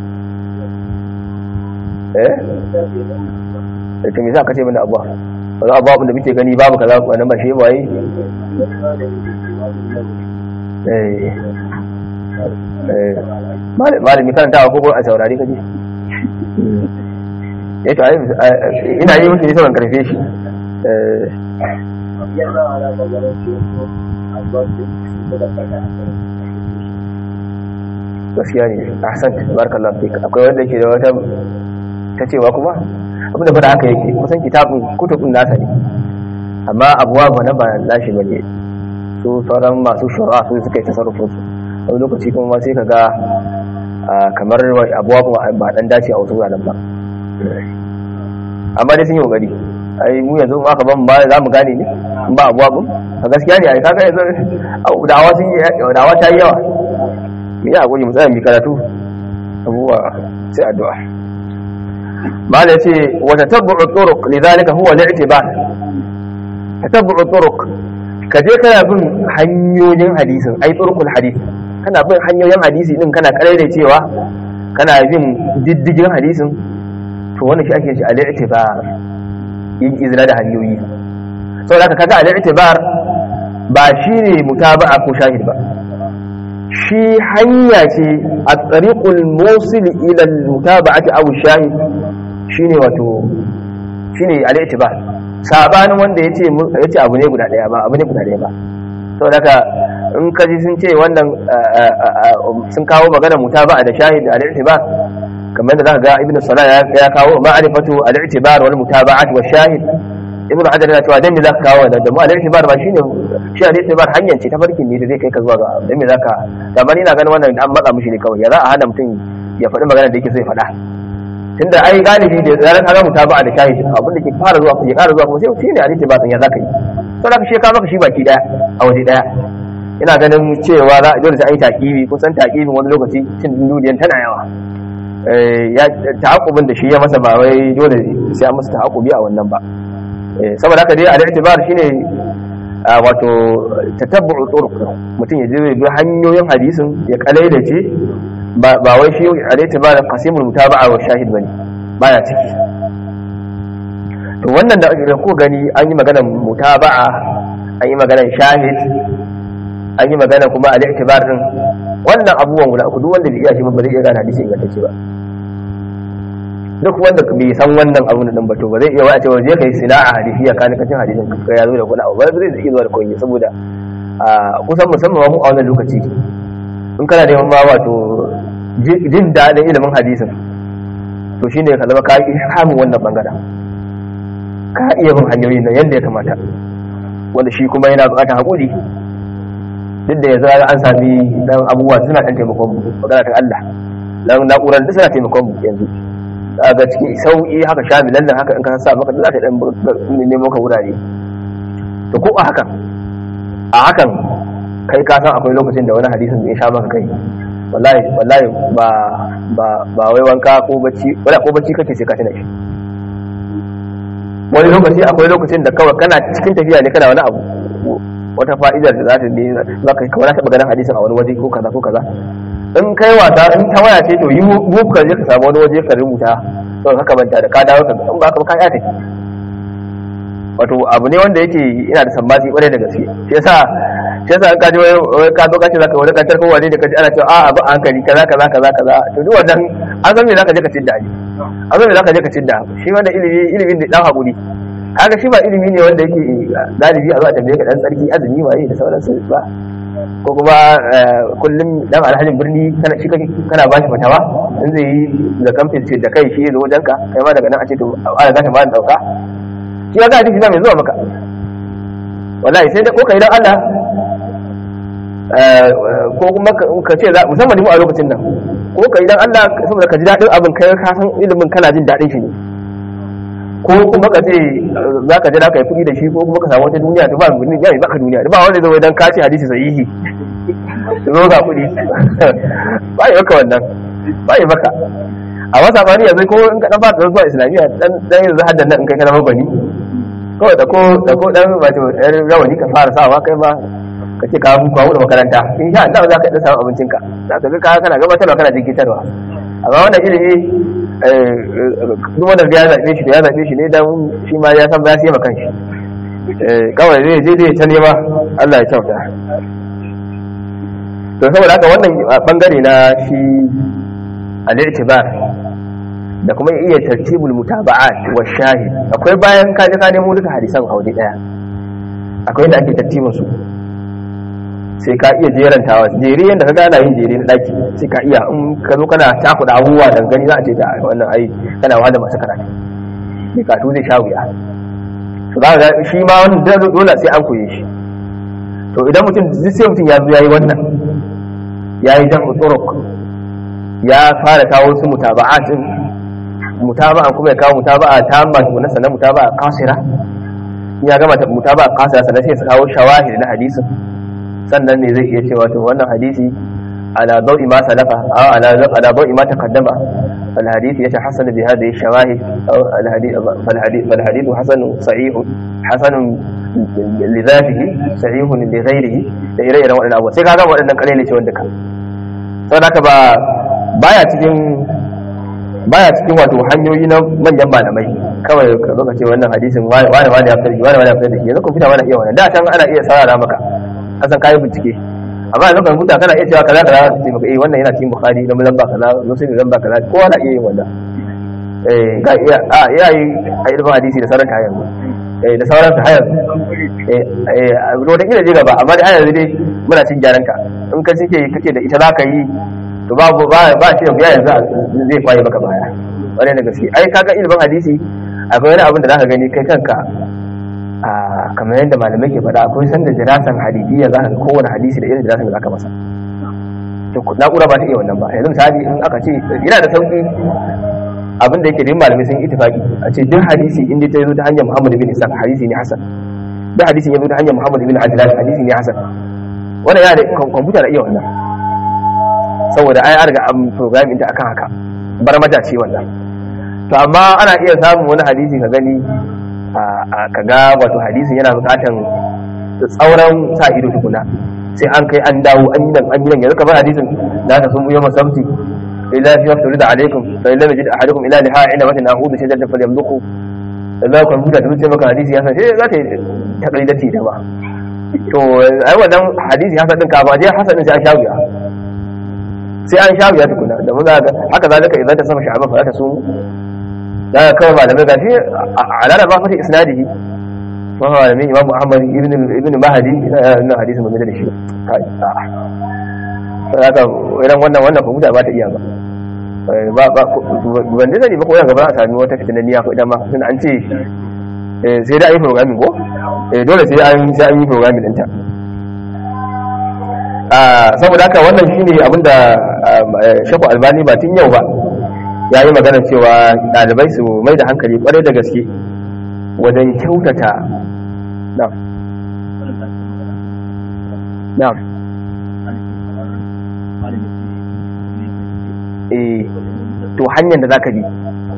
eh da me za ka ce mana abuwa ba za abuwa da muke gani babu kaza wannan ba shi ba yi eh eh malami karanta ko a saurari kaje eh to ina yi musu ne sauran karfe shi eh gaskiya ne ahsan barakallahu fik akwai wanda yake da wata ta cewa kuma abin da fara haka yake kusan kitabun kutubun nasa ne amma abuwa ba na ba nashi bane su sauran masu shura su suka yi tasarrufin su wani lokaci kuma sai ka ga kamar abuwa kuma ba dan dace a wasu wuraren ba amma dai sun yi kokari ai mu yanzu ma ka ban ba za mu gane ne in ba abuwa bun a gaskiya ne ai kaga yanzu dawa sun yi dawa ta yi yawa mu yi hakuri mu tsaya mu karatu abuwa sai addu'a malai ce wa tatabbu'u turuq lidhalika huwa al-i'tibar tatabbu'u turuq ka je kana bin hanyoyin hadisin ai turuqul hadith kana bin hanyoyin hadisi din kana karere cewa kana bin diddigin hadisin to wannan shi ake shi al-i'tibar yin izina da hanyoyi sau da kaga al'itibar ba shi ne mutaba'a ko shahid ba shi hanya ce a tsariƙul mosul ilal mutaba'ati aw shahid shi ne wato shi ne al'itibar sabanin wanda ya ce abu ne guda ɗaya ba abu ne guda ɗaya ba sau da ka in ka ji sun ce wannan sun kawo magana mutaba'a da shahid al-i'tibar kamar da zaka ga ibnu salah ya kawo ma'rifatu al-i'tibar wal mutaba'at wa shahid ibnu hajar yana cewa dan me zaka kawo da mu al-i'tibar ba shine shi al-i'tibar hanyar ce ta farkin ne da zai kai ka zuwa ga dan me zaka da bani ina ganin wannan an matsa mishi ne kawai ya za a hana mutum ya faɗi magana da yake so ya faɗa tunda ai galibi da zaran ka ga mutaba'a da shahid abin da ke fara zuwa ya ƙara zuwa kuma sai shine al-i'tibar ya zaka yi to da shi ka maka shi baki daya a waje daya ina ganin cewa za dole sai an yi takibi kusan takibin wani lokaci cin duniyan tana yawa ya ta'aqqubin da shi ya masa ba wai dole sai an masa ta'aqqubi a wannan ba saboda haka dai al-i'tibar shine wato tatabbu'u turuq mutum ya je bi hanyoyin hadisin ya kalaidace ba ba wai shi al-i'tibar qasimul mutaba'a wa shahid bane baya ciki to wannan da ko gani an yi maganar mutaba'a an yi maganar shahid an yi magana kuma al-i'tibar din wannan abubuwan guda uku duk wanda bai iya shi ba zai iya gane hadisi ingantacce ba duk wanda bai san wannan abun din ba to ba zai iya wace wa je kai sina'a hadisi ya kana kacin hadisin ka ya zo da kuna ba zai iya zuwa da koyi saboda kusan musamman mu a wannan lokaci in kana neman ma wato jin daɗin ilimin hadisin to shine ka zama ka yi hamun wannan bangaren ka iya bin hanyoyin nan yadda ya kamata wanda shi kuma yana buƙatar haƙuri duk da yanzu an sami dan abubuwa suna ɗan taimakon mu magana ta Allah dan na'urar duk suna taimakon mu yanzu ga cikin sauƙi haka sha milan nan haka in ka sa maka za ta dan nemo ka wurare to ko a hakan a hakan kai ka san akwai lokacin da wani hadisin da ya sha maka kai wallahi wallahi ba ba ba wai wanka ko bacci wala ko bacci kake sai ka tana shi wani lokaci akwai lokacin da kawai kana cikin tafiya ne kana wani abu wata fa'idar da za ta ne za ka kawai taɓa ganin hadisin a wani waje ko kaza ko kaza in kai wasa in ta waya ce to yi wuf ka je ka samu wani waje ka rubuta to haka manta da ka dawo ka in ba ka ka ya tafi wato abu ne wanda yake ina da sambaci kwarai da gaske shi yasa shi yasa ka ji wai ka zo ka ce zaka wani kantar kowa ne da kaji ana cewa a abu hankali kaza kaza kaza kaza to duk wannan an san me zaka je ka tidda ne an san me zaka je ka tidda shi wanda ilimi ilimin da dan hakuri kaga shi ba ilimi ne wanda yake galibi a zo a tambaye ka dan tsarki azumi waye da sauransu ba ko kuma kullum dan alhajin birni kana shi kana bashi fatawa in zai yi da kamfin ce da kai shi zo wajen ka kai ma daga nan a ce to a ga ta ba dauka shi ga hadisi na mai zuwa maka wallahi sai da ko kai dan Allah ko kuma ka ce musamman mu a lokacin nan ko kai dan Allah saboda ka ji dadin abin kai ka san ilimin kana jin dadin shi ne ko kuma ka ce za ka jira ka yi kuɗi da shi ko kuma ka samu wata duniya ta ba duniya ya baka duniya ba wanda zai dan kace hadisi sahihi zo ga kuɗi ba yi maka wannan ba yi maka a wasa ba ni yanzu ko in ka dan fara zuwa islamiyya dan dan yanzu haddan nan in kai kana mabani kawai da ko da ko dan wato ɗan rawani ka fara sawa kai ma ka ce ka kawo da makaranta in sha Allah za ka dan samu abincinka za ka ga kana gabatarwa kana jikitarwa amma wannan ilimi duk wanda ya zaɓe shi ya zaɓe shi ne dan shi ma ya san ba ya kan shi kawai zai je zai ta nema Allah ya kyauta to saboda haka wannan bangare na shi al-i'tibar da kuma iya tartibul mutaba'at wa shahid akwai bayan ka je ka nemo duka hadisan a waje daya akwai da ake tartibin su sai ka iya jerantawa jere yadda ka gana yin jere na daki sai ka iya in ka zo kana takuda abubuwa da gani za a ce da wannan ai kana wahala masu karatu mai katu zai sha wuya to za ga shi ma wannan dole sai an koye shi to idan mutum sai mutum ya zo yayi wannan yayi jan uturuk ya fara kawo su mutaba'atin mutaba'a kuma ya kawo mutaba'a tamma na sanan mutaba'a kasira ya gama mutaba'a kasira sannan sai ya kawo shawahid na hadisin sannan ne zai iya cewa to wannan hadisi ala dawi ma salafa aw ala ala dawi ma taqaddama fal hadith yatahassan bi hadhihi shawahid aw al hadith fal hadith fal hadith hasan sahih hasan li dhatihi sahih li ghayrihi da ire-iren waɗannan abubuwa sai kaga waɗannan kalele ce wanda ka saboda haka ba baya cikin baya cikin wato hanyoyi na manyan malamai kawai ka zo ka ce wannan hadisin wani wani ya fitar wani wani ya fitar da shi yanzu kun fita wani iya wannan da can ana iya sarara maka kasan kayan bincike amma yanzu kan huta kana iya cewa kaza kaza ce maka eh wannan yana cikin bukhari da lamba kaza muslim da lamba kaza kowa na iya yin wannan eh ga iya a iya yi a ilmin hadisi da sauran kayan eh da sauran su hayar eh eh da kila je gaba amma da hayar dai muna cin gyaran ka in ka cike kake da ita zaka yi to babu ba ba ce ya yanzu zai kwaye maka baya wani da gaske ai kaga ilimin hadisi akwai wani abin da zaka gani kai kanka a kamar yadda malamai ke faɗa akwai sanda jirasan hadidiyya za ka ga kowane hadisi da irin jirasan da zaka masa to na'ura ba ta iya wannan ba yanzu misali in aka ce yana da sauki abin da yake da malamai sun ittifaki a ce duk hadisi inda ta zo ta hanyar Muhammad bin Isa hadisi ne hasan duk hadisi ya zo ta hanyar Muhammad bin Ajlan hadisi ne hasan wannan yana da kwamfuta da iya wannan saboda ai an riga an program ɗinta akan haka bar mata ce wannan to amma ana iya samun wani hadisi ka gani ka ga wato hadisin yana buƙatan tsauran sa ido tukuna sai an kai an dawo an yi nan an yi nan yanzu kamar hadisin da ta sun yawma sabti illa fi waqti da alaikum fa illa yajid ahadukum ila liha ila matan a'udhu shajatan falyamduqu Allah kan buda da ce maka hadisi ya san sai za ta yi takalidati da ba to ai wannan hadisi hasan din ka ba je hasan din sai an shawiya sai an shawiya tukuna da mun ga haka zalika idan ta sama sha'aba fa ta sumu da kawai malamai gashi alala ba fata isnadihi kuma malamin imam muhammad ibn ibn mahdi na hadisin mun da shi kai haka idan wannan wannan kuma ba ta iya ba ba ba ban da sani ba ko gaba a sami wata fitananniya ko idan ma sun an ce sai da ayi programming ko eh dole sai an sai an yi programming ɗinta saboda haka wannan shine abinda shaku albani ba tun yau ba ya yi magana cewa ɗalibai su mai da hankali kwarai da gaske wajen kyautata na'am na'am eh to hanyar da zaka bi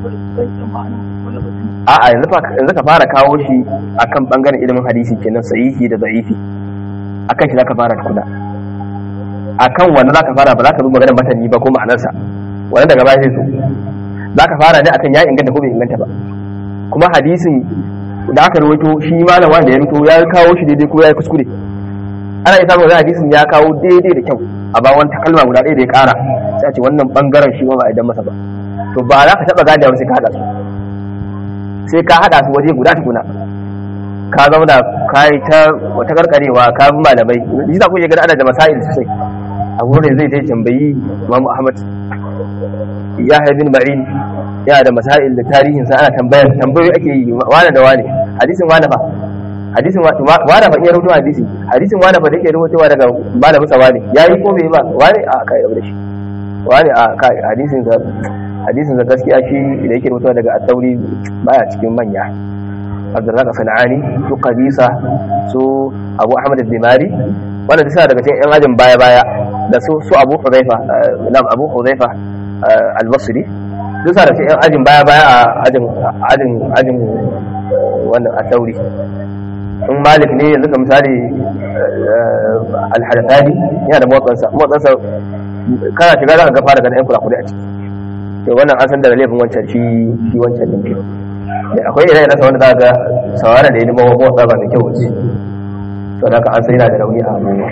a'a yanzu ka fara kawo shi akan bangaren ilimin hadisi kenan sahihi da da'ifi akan shi zaka fara tukuna akan wanda zaka fara ba zaka bi maganar matani ba ko ma'anarsa wannan daga baya sai zo zaka fara ne akan ya inganta ko bai inganta ba kuma hadisin da aka rawaito shi malam wanda ya rubuto ya kawo shi daidai ko ya yi kuskure ana iya samun hadisin ya kawo daidai da kyau a ba wani takalma guda ɗaya da ya ƙara sai a ce wannan bangaren shi ma ba a idan masa ba to ba za ka taɓa gane sai ka haɗa su sai ka haɗa su waje guda tukuna ka zauna ka yi ta wata karkarewa ka bi malamai yi za ku iya gani ana da masail sosai a wurin zai ta tambayi imamu ahmad ya bin ma'in yana da masail da tarihin sa ana tambayar tambayoyi ake yi wane da wane hadisin wane fa hadisin wane fa iya rubuta hadisi hadisin wane fa da yake rubutawa daga malamin sa wane yayi ko bai ba wane a kai da shi wane a kai hadisin sa hadisin sa gaskiya shi da yake rubutawa daga at-tauri baya cikin manya Abdurrazzaq Sanani su Qabisa su Abu Ahmad al-Dimari wanda sa daga cikin yan ajin baya baya da su su Abu Hudhaifa nam Abu Hudhaifa al-Basri duk sa da cikin yan ajin baya baya a ajin ajin ajin wannan at-tauri in malik ne yanzu ka misali alhadathani yana da motsansa motsansa kana shiga za ka ga fara ganin yan kurakuri a ciki to wannan an san daga laifin wancan shi shi wancan din akwai irin nasa wanda za ga sawara da ya nima motsa ba mai kyau wuce to da ka an sai yana da rauni a abubuwa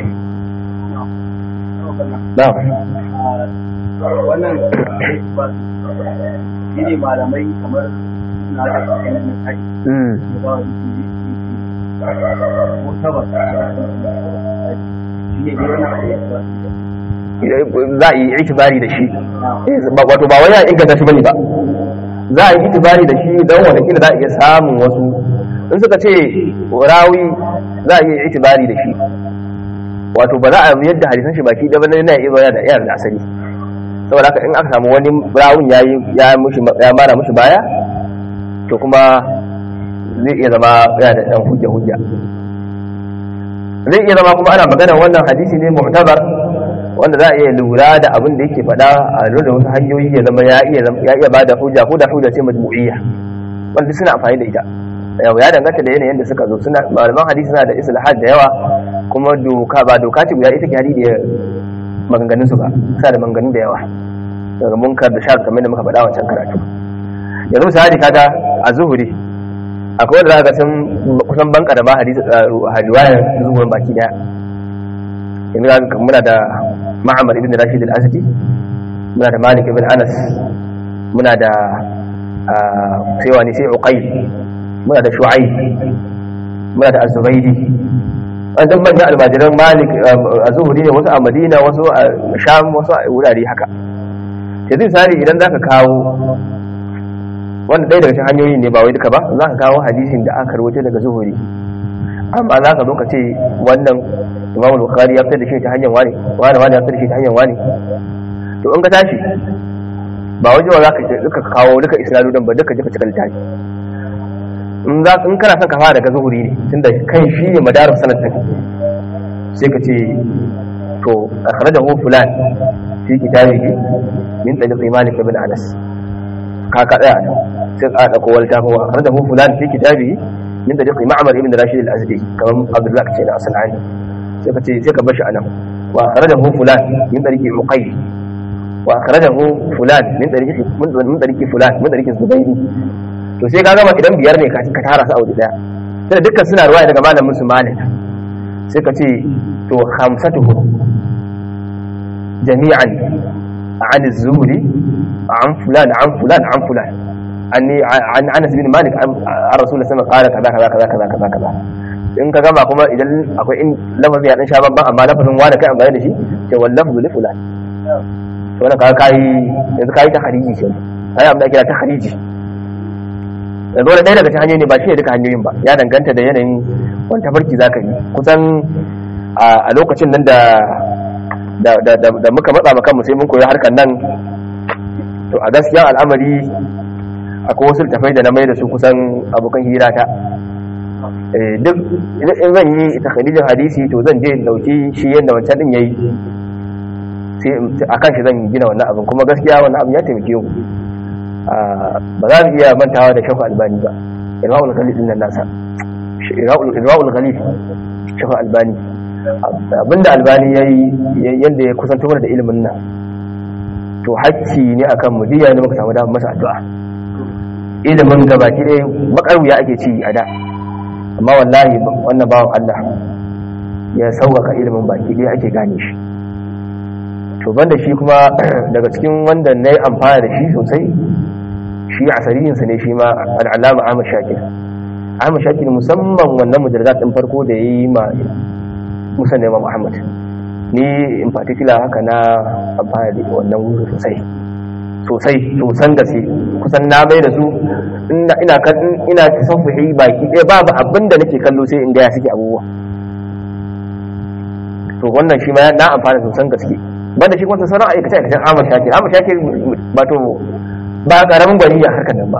na wannan shi ne malamai kamar na da kai na kai za a yi itibari da shi wato ba wani ya inganta shi bane ba za a yi itibari da shi don watakila za a iya samun wasu in suka ce rawi za a iya itibari da shi wato ba za a yadda hadisan shi baki ɗaya na iya zuwa da iya da asali saboda haka in aka samu wani rawun ya ya mara mushi baya to kuma zai iya zama yana da ɗan hujja hujja zai iya zama kuma ana maganar wannan hadisi ne mu'tabar wanda za a iya lura da abin da yake faɗa a lura da wasu hanyoyi ya zama ya iya ya iya bada hujja ko da hujja ce majmu'iyya wanda suna amfani da ita yau ya danganta da yanayin da suka zo suna malaman hadisi suna da islahat da yawa kuma doka ba doka ce guda ita ke hadi da maganganun su ba suna da maganganun da yawa daga munkar da shar kamar da muka faɗa wancan karatu yanzu misali kaga a zuhuri akwai wanda zaka sun kusan banka da ma hadisi riwayar zuhurin baki daya yanzu muna da ma'amar ibn rashid al-azdi muna da malik ibn anas muna da sai wani sai uqayl muna da shu'aib muna da az-zubaydi an dan manyan almajiran malik a zuhuri ne wasu a madina wasu a sham wasu a wurare haka sai zai sari idan zaka kawo wanda ɗaya daga cikin hanyoyi ne ba wai duka ba za ka kawo hadisin da aka rawaito daga zuhuri amma za ka zo ka ce wannan imamu bukhari ya fitar da shi ta hanyar wani wani wani ya fitar da shi ta hanyar wani to in ka tashi ba waje ba za ka duka kawo duka isnadudin ba duka duka cikin littafi in za in kana son ka fara daga zuhuri ne tunda kan shi ne madarar sanad din sai ka ce to akhrajahu fulan fi kitabihi min tariqi malik ibn anas ka ka tsaya nan sai ka dauko wal tafi wa akhrajahu fulan fi kitabihi min tariqi ma'mar ibn rashid al-azdi kamar abdullah ce da asalani sai ka ce sai ka bashi anan wa akhrajahu fulan min tariqi uqayl wa akhrajahu fulan min tariqi min tariqi fulan min tariqi zubayri to sai ka gama idan biyar ne ka tara su a wuri daya sai dukkan suna ruwaya daga malamin su malik sai ka ce to khamsatuhu jami'an an az-zuhri an fulan an fulan an fulan anni an Anas bin Malik an Rasulullah sallallahu alaihi wasallam kaza kaza kaza kaza kaza in ka gama kuma idan akwai in lafazin ya dan sha babban amma lafazin wani kai amfani da shi ce wallafu li fulan to wannan kaga kai yanzu kai ta khariji ce kai amma kira ta khariji yanzu wani ɗaya daga cikin hanyoyi ne ba shi ne duka hanyoyin ba ya danganta da yanayin wani tafarki za ka yi kusan a lokacin nan da da muka matsa maka mu sai mun koyi harkar nan to a gaskiya al'amari akwai wasu tafai da na mai da su kusan abokan hira ta duk in zan yi takharijin hadisi to zan je dauki shi yadda wancan din yayi sai a kan shi zan gina wannan abin kuma gaskiya wannan abin ya taimake mu ba za mu iya mantawa da shafa albani ba irwa'ul ghalib din nan nasa irwa'ul ghalib shafa albani abinda albani yayi yanda ya kusanto mana da ilimin nan to hakki ne akan mu diya ne muka samu damar masa addu'a ilimin gabaki ɗaya bakar wuya ake ci a da amma wallahi wannan bawan Allah ya sauƙaƙa ilimin baki ɗaya ake gane shi to banda shi kuma daga cikin wanda na yi amfana da shi sosai shi a sariyinsa ne shi ma al'alama ahmad shakir ahmad shakir musamman wannan mujallar ɗin farko da ya yi ma musa nema muhammad ni in particular haka na amfana da wannan wuri sosai sosai sosan gaske kusan na mai da su ina ina tasafuhi baki ɗaya babu abin da nake kallo sai in gaya suke abubuwa to wannan shi ma na amfana sosan gaske banda shi kuma sauran aikace aikacen Ahmad Shakir Ahmad Shakir ba to ba karamin gwani a harkar nan ba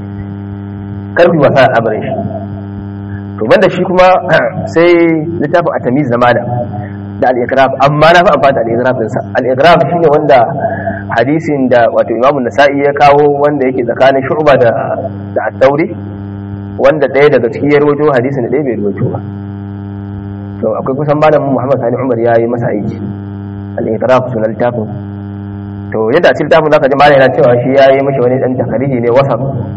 karfi wasa da al'amarin shi to banda shi kuma sai littafin atamiz na malam da al-iqrab amma na fi amfani da al-iqrab din sa al-iqrab shine wanda hadisin da wato Imam Nasa'i ya kawo wanda yake tsakanin Shu'ba da da At-Tauri wanda ɗaya daga cikin ya rawaito hadisin da ɗaya bai rawaito ba to akwai kusan malamin Muhammad Sani Umar ya yi masa aiki al'itaraf suna littafin to yadda a cikin littafin za ka ji malai na cewa shi ya yi mashi wani ɗan takariji ne wasa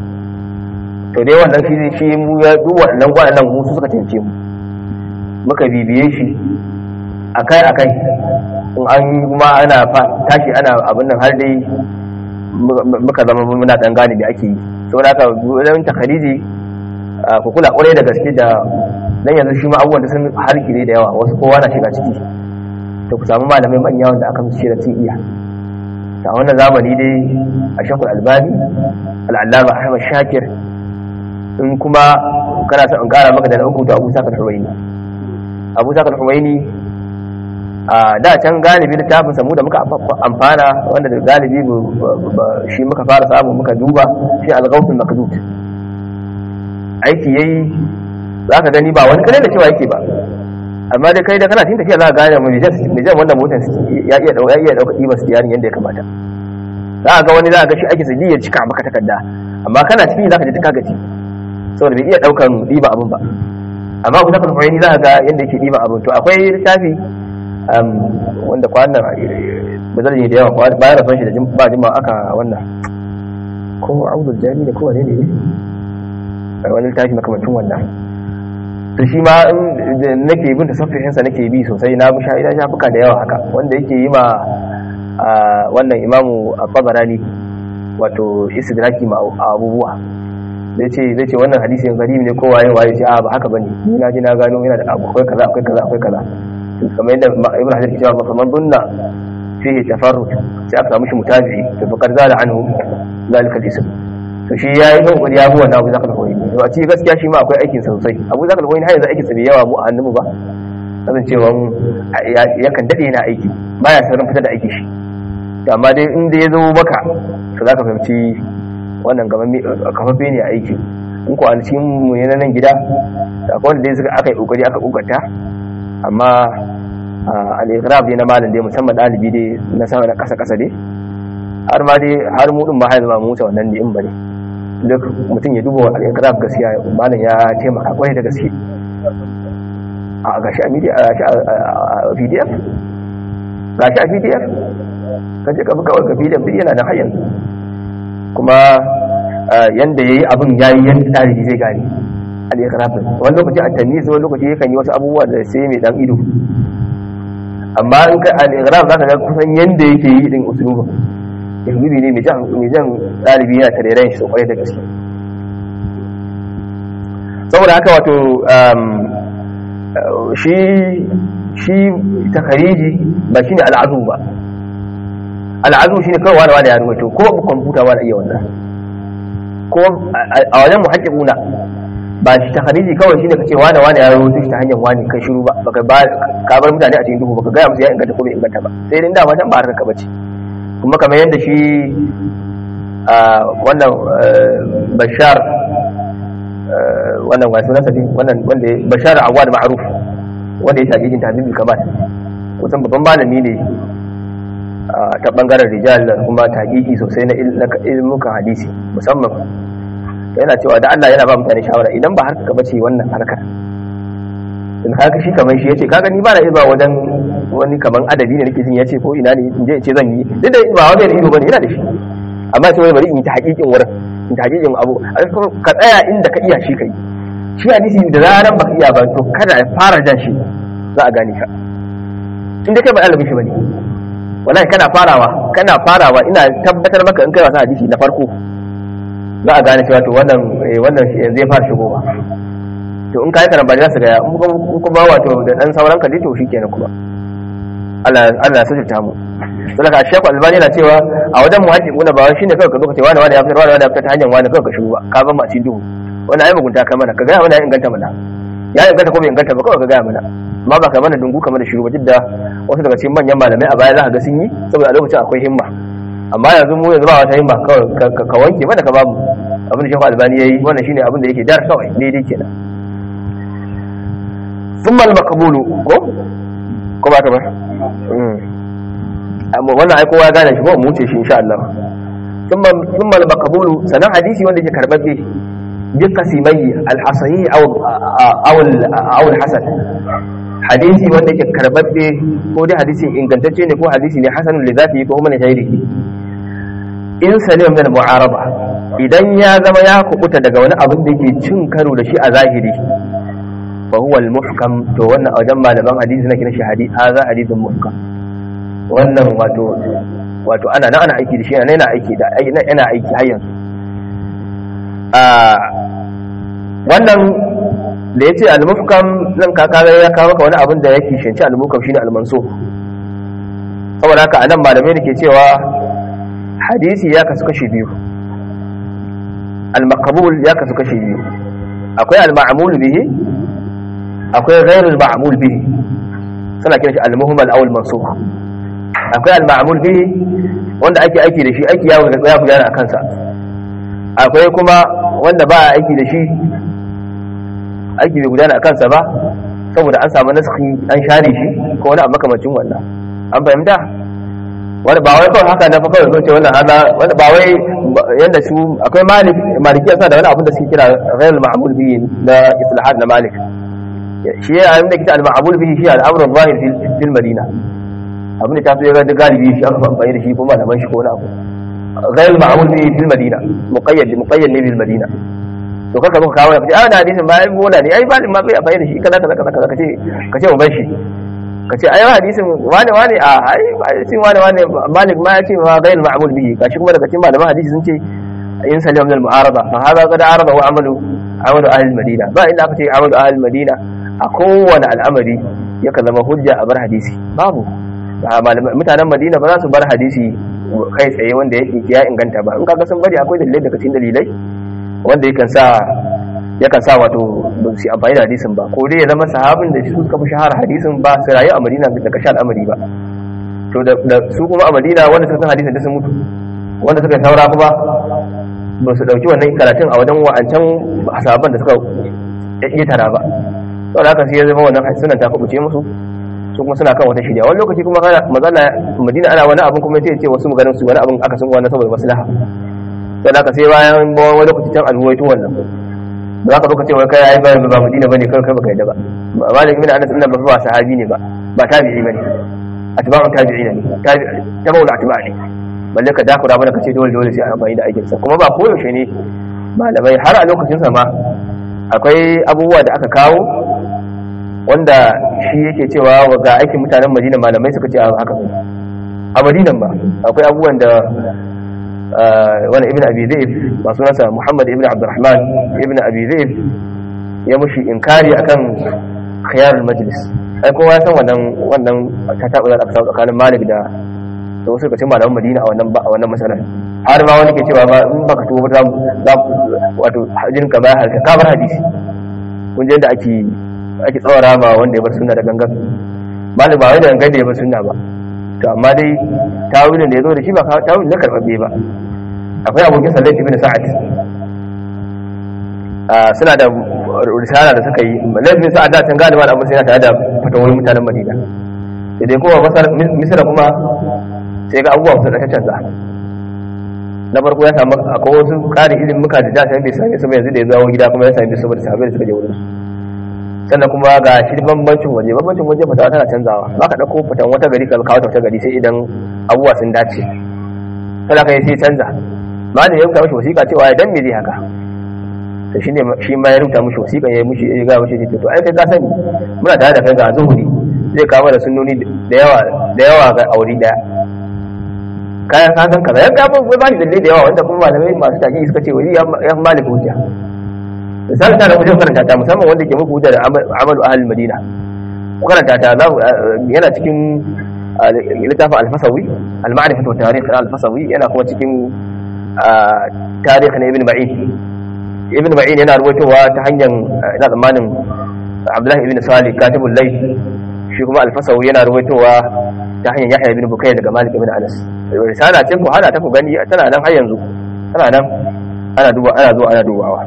to dai wannan shi shi mu ya duk waɗannan waɗannan mu su suka cance mu muka bibiye shi akai akai in an kuma ana tashi ana abin nan har dai muka zama muna ɗan gane da ake yi saboda haka wajen takariji ku kula ƙwarai da gaske da dan yanzu shi ma abubuwan da sun harkire da yawa wasu kowa na shiga ciki to ku samu malamai manya wanda aka musu da sun iya ta wannan zamani dai a shakul albani al'allama ahmad shakir in kuma kana son in kara maka da na uku to abu sakar huwaini abu sakar huwaini a da can galibi littafin samu da muka amfana wanda da galibi shi muka fara samu muka duba shi al-ghawthul makdud aiki yayi zaka gani ba wani kare da cewa yake ba amma dai kai da kana cikin tafiya za ka gane mu mijan wanda motar ya iya dauka ya iya dauka kimar siyarin yadda ya kamata za ka ga wani za ka ga shi ake sadi ya cika maka takarda amma kana cikin za ka ji ta gaji saboda bai iya daukan diba abin ba amma ku tafi fahimci za ka ga yadda yake diba abin to akwai littafi wanda kwanan ba zai yi da yawa bayan rasuwan shi da ba jima aka wannan ko audul jami da kowane ne wani littafi makamacin wannan to shi ma nake bin tasaffihinsa nake bi sosai na bi sha'ida shafuka da yawa haka wanda yake yi ma wannan imamu a tabarani wato istidraki ma abubuwa zai ce zai ce wannan hadisin garibi ne ko waye waye ce a ba haka bane ni na ji na gano yana da abu akwai kaza akwai kaza akwai kaza kamar yadda ibn hajar ke cewa fa man dunna fihi tafarrud sai aka samu shi mutabi to fakar zala anhu zalika al-ism to shi yayi kokari ya bu wannan abu zakal hoyi to a cikin gaskiya shi ma akwai aikin sa sosai abu zakal hoyi har yanzu aikin sa bai yawa mu a hannunmu ba kasancewa yakan dade yana aiki baya saurin fitar da aiki shi to amma dai in da ya zo maka to zaka fahimci wannan gaban kafafe ne a aiki in ko an cikin mu ne nan gida da akwai wanda dai suka aka yi kokari aka kokarta amma al-iqrab dai na malam dai musamman dalibi dai na sama da kasa kasa dai har ma dai har mu din ma har zama mu wuce wannan ne in bane duk mutum ya duba al-iqrab gaskiya malam ya taimaka kwarai da gaske a gashi a media a pdf gashi a pdf ka je ka buga wa pdf duk yana da har yanzu kuma yanda yayi abin yayi yanda tarihi zai gane al-iqrab wani lokaci a tamyiz wani lokaci yakan yi wasu abubuwa da sai mai dan ido amma in ka al-iqrab zaka ga kusan yanda yake yi din usulubin ihbibi ne mai jan mai jan dalibi yana tarerayen shi sosai da gaske saboda haka wato shi shi takariji ba shine al'azu ba al'azu shine kawai wani wani ya rubuto ko kwamfuta ba da iya wannan ko a wajen muhaqqiquna ba shi takariji kawai shine kace wani wani ya rubuto shi ta hanyar wani kai shiru ba baka ba ka bar mutane a cikin duhu baka ga musu ya inganta ko bai inganta ba sai dai dama can ba harka bace kuma kamar yadda shi wannan bashar wannan wasu nasa wannan wanda bashar awad ma'ruf wanda ya tabi jin tabibi kamar kusan babban malami ne ta bangaren rijal da kuma taqiqi sosai na ilmukan hadisi musamman yana cewa da Allah yana ba mutane shawara idan ba harka bace wannan harkar in haka shi kamar shi yace kaga ni ba na iya wajen wani kaman adabi ne nake jin yace ko ina ne in je in ce zan yi duk da ba wajen ido bane yana da shi amma sai bari in ta hakikin wurin in ta hakikin abu ka tsaya inda ka iya shi kai shi hadisi da zaran baka iya ba to kada ya fara jan shi za a gane ka inda kai ba ɗalibin shi bane wallahi kana farawa kana farawa ina tabbatar maka in kai wasa hadisi na farko za a gane cewa to wannan wannan yanzu ya fara shigowa to in kai karamba za su ga in kuma wato da dan sauran ka to shikenan kuma Allah Allah ya sujurta mu sai ka Sheikh Albani yana cewa a wajen muhaddiquna ba shine kawai ka zo ka ce wani wani ya fitar wani wani ya fitar ta hanyar wani kawai ka shiru ba ka ba mu a cikin duhu wani ai mugunta kai mana ka ga mana ya inganta mana ya inganta ko bai inganta ba kawai ka ga mana amma ba ka mana dungu kamar da shiru ba duk da wasu daga cikin manyan malamai a baya za ka ga sun yi saboda a lokacin akwai himma amma yanzu mu yanzu ba wata himma kawai ka wanke mana ka bamu abin da Sheikh Albani yayi wannan shine abin da yake dar kawai daidai kenan ثم المقبول ko ko ba ta ba amma wannan ai kowa gane shi ko mu ce shi insha Allah thumma thumma al-maqbulu sanan hadisi wanda yake karbabbe bi qasimai al-hasahi aw aw aw al-hasan hadisi wanda yake karbabbe ko dai hadisi ingantacce ne ko hadisi ne hasanun li zati ko kuma ne shairihi in salim min al-mu'araba idan ya zama ya kubuta daga wani abin da yake cin karo da shi a zahiri فهو المحكم to wannan a wajen malaman hadisi na kina shi hadisi haza hadisin muhkam wannan wato wato ana nan ana aiki da shi ana yana aiki da yana aiki har yanzu a wannan da yace al-muhkam zan ka kaga ya kawo maka wani abin da yake shinci al-muhkam shine al-mansukh saboda haka anan malamai ne ke cewa hadisi ya kasu kashi biyu al-maqbul ya kasu kashi biyu akwai al-ma'mul bihi akwai ghairul ma'mul bihi suna kiran shi al-muhmal aw al-mansukh akwai al-ma'mul bihi wanda ake aiki da shi aiki ya ga ya gudana akan sa akwai kuma wanda ba a aiki da shi aiki bai gudana akan sa ba saboda an samu naskhi an share shi ko wani abu makamancin wannan an fahimta wani ba wai kawai haka na fa kawai ce wannan hada wani ba wai yanda su akwai malik maliki yasa da wani abin da suke kira ghairul ma'mul bihi na islahat na malik shi ya abin da kita al-ma'amul bihi shi al-amrun zahir fil madina abin da ta so ya ga galibi shi aka amfani da shi kuma malaman shi ko wani abu ghayr al-ma'amul bihi fil madina muqayyad muqayyad ne bil madina to kaka muka kawo kace ah na hadisin ba ai bola ne ai malin ma bai amfani da shi kaza kaza kaza kace kace mu bar shi kace ai hadisin wani wani a ai hadisin wani wani malik ma ya ce ma ghayr al-ma'amul bihi gashi kuma daga cikin malaman hadisi sun ce in salim min al-mu'arada fa hada qad arada wa amalu amalu ahli al-madina ba inda aka ce amalu ahli al-madina a kowane al'amari yakan zama hujja a bar hadisi babu mutanen madina ba za su bar hadisi kai tsaye wanda yake ya inganta ba in kaga sun bari akwai dalilai daga cikin dalilai wanda yakan sa yakan sa wato ba su amfani da hadisin ba ko dai ya zama sahabin da su suka fi shahara hadisin ba su rayu a madina da kashe al'amari ba to da su kuma a madina wanda suka san hadisin da sun mutu wanda suka saura kuma ba su dauki wannan karatun a wajen wa'ancan sahabban da suka iya tara ba saboda haka sai ya zama wannan sunan ta kubuce musu su kuma suna kan wata shirya wani lokaci kuma kana mazala madina ana wani abin kuma sai ce wasu maganin su wani abin aka sun wannan saboda maslaha saboda haka sai bayan wani lokaci can alhuwaito wannan ba za ka zo ka ce wai kai ai ba ba madina bane kai kai baka yadda ba malik ibn anas ibn ba sahabi ne ba ba tabi'i bane atba'u tabi'ina ne tabi'u atba' ne balle ka dakura mana ka ce dole dole sai a amfani da aikin sa kuma ba koyaushe ne malamai har a lokacin sa ma akwai abubuwa da aka kawo wanda shi yake cewa ga aikin mutanen madina malamai suka ce haka a madinan ba akwai abubuwan da wani ibn abi zaif ba sunansa muhammad ibn abdurrahman ibn abi zaif ya mushi inkari akan khiyarul majlis ai kowa ya san wannan wannan ta taɓa da aka tsakanin malik da da wasu kacin malaman madina a wannan a wannan masalan har ma wani ke cewa ba in baka tuba ba za wato hajjin ka ba halka ka bar hadisi kun je da ake ake tsawara ma wanda ya bar sunna da gangan malik ba wai da gangan da ya bar sunna ba to amma dai tawilin da ya zo da shi ba tawilin na karɓaɓɓe ba akwai abokin sallar ibn sa'ad suna da risala da suka yi laifin sa'ad da can galiba da abin sai tare da fatawoyin mutanen madina da dai kuma masar misira kuma sai ga abubuwa su da ta canza na farko ya samu akwai wasu ƙarin ilimin muka da da bai same su ba yanzu da ya zawo gida kuma ya same su saboda sahabbai da suka je wurin su sannan kuma ga shi bambancin waje bambancin waje fatawa tana canzawa ba ka ɗauko fitan wata gari ka kawo ta wata gari sai idan abubuwa sun dace kada ka yi sai canza ma da ya rubuta mashi wasiƙa cewa idan me zai haka to shine shi ma ya rubuta mashi wasiƙa ya mushi ya ga mashi to ai kai ka sani muna tare da kai ga zuhuri zai kawo da sunnoni da yawa da yawa ga aure daya kayan ka san kaza ya ga ba ni dalilai da yawa wanda kuma malamai masu taki suka ce wani ya malik hujja misali ta da wajen karanta ta musamman wanda ke muku hujja da amalu ahal madina ku karanta ta za yana cikin littafin alfasawi al-ma'rifatu wa tarikh al-fasawi yana kuma cikin tarikh na ibn ma'in ibn ma'in yana ruwaitowa ta hanyar ina tsammanin abdullahi ibn salih katibul layth shi kuma alfasawi yana ruwaitowa ta hanyar yahya ibn bukayr daga malik ibn anas risala ce ku hada ta ku gani tana nan har yanzu tana nan ana duba ana zuwa ana dubawa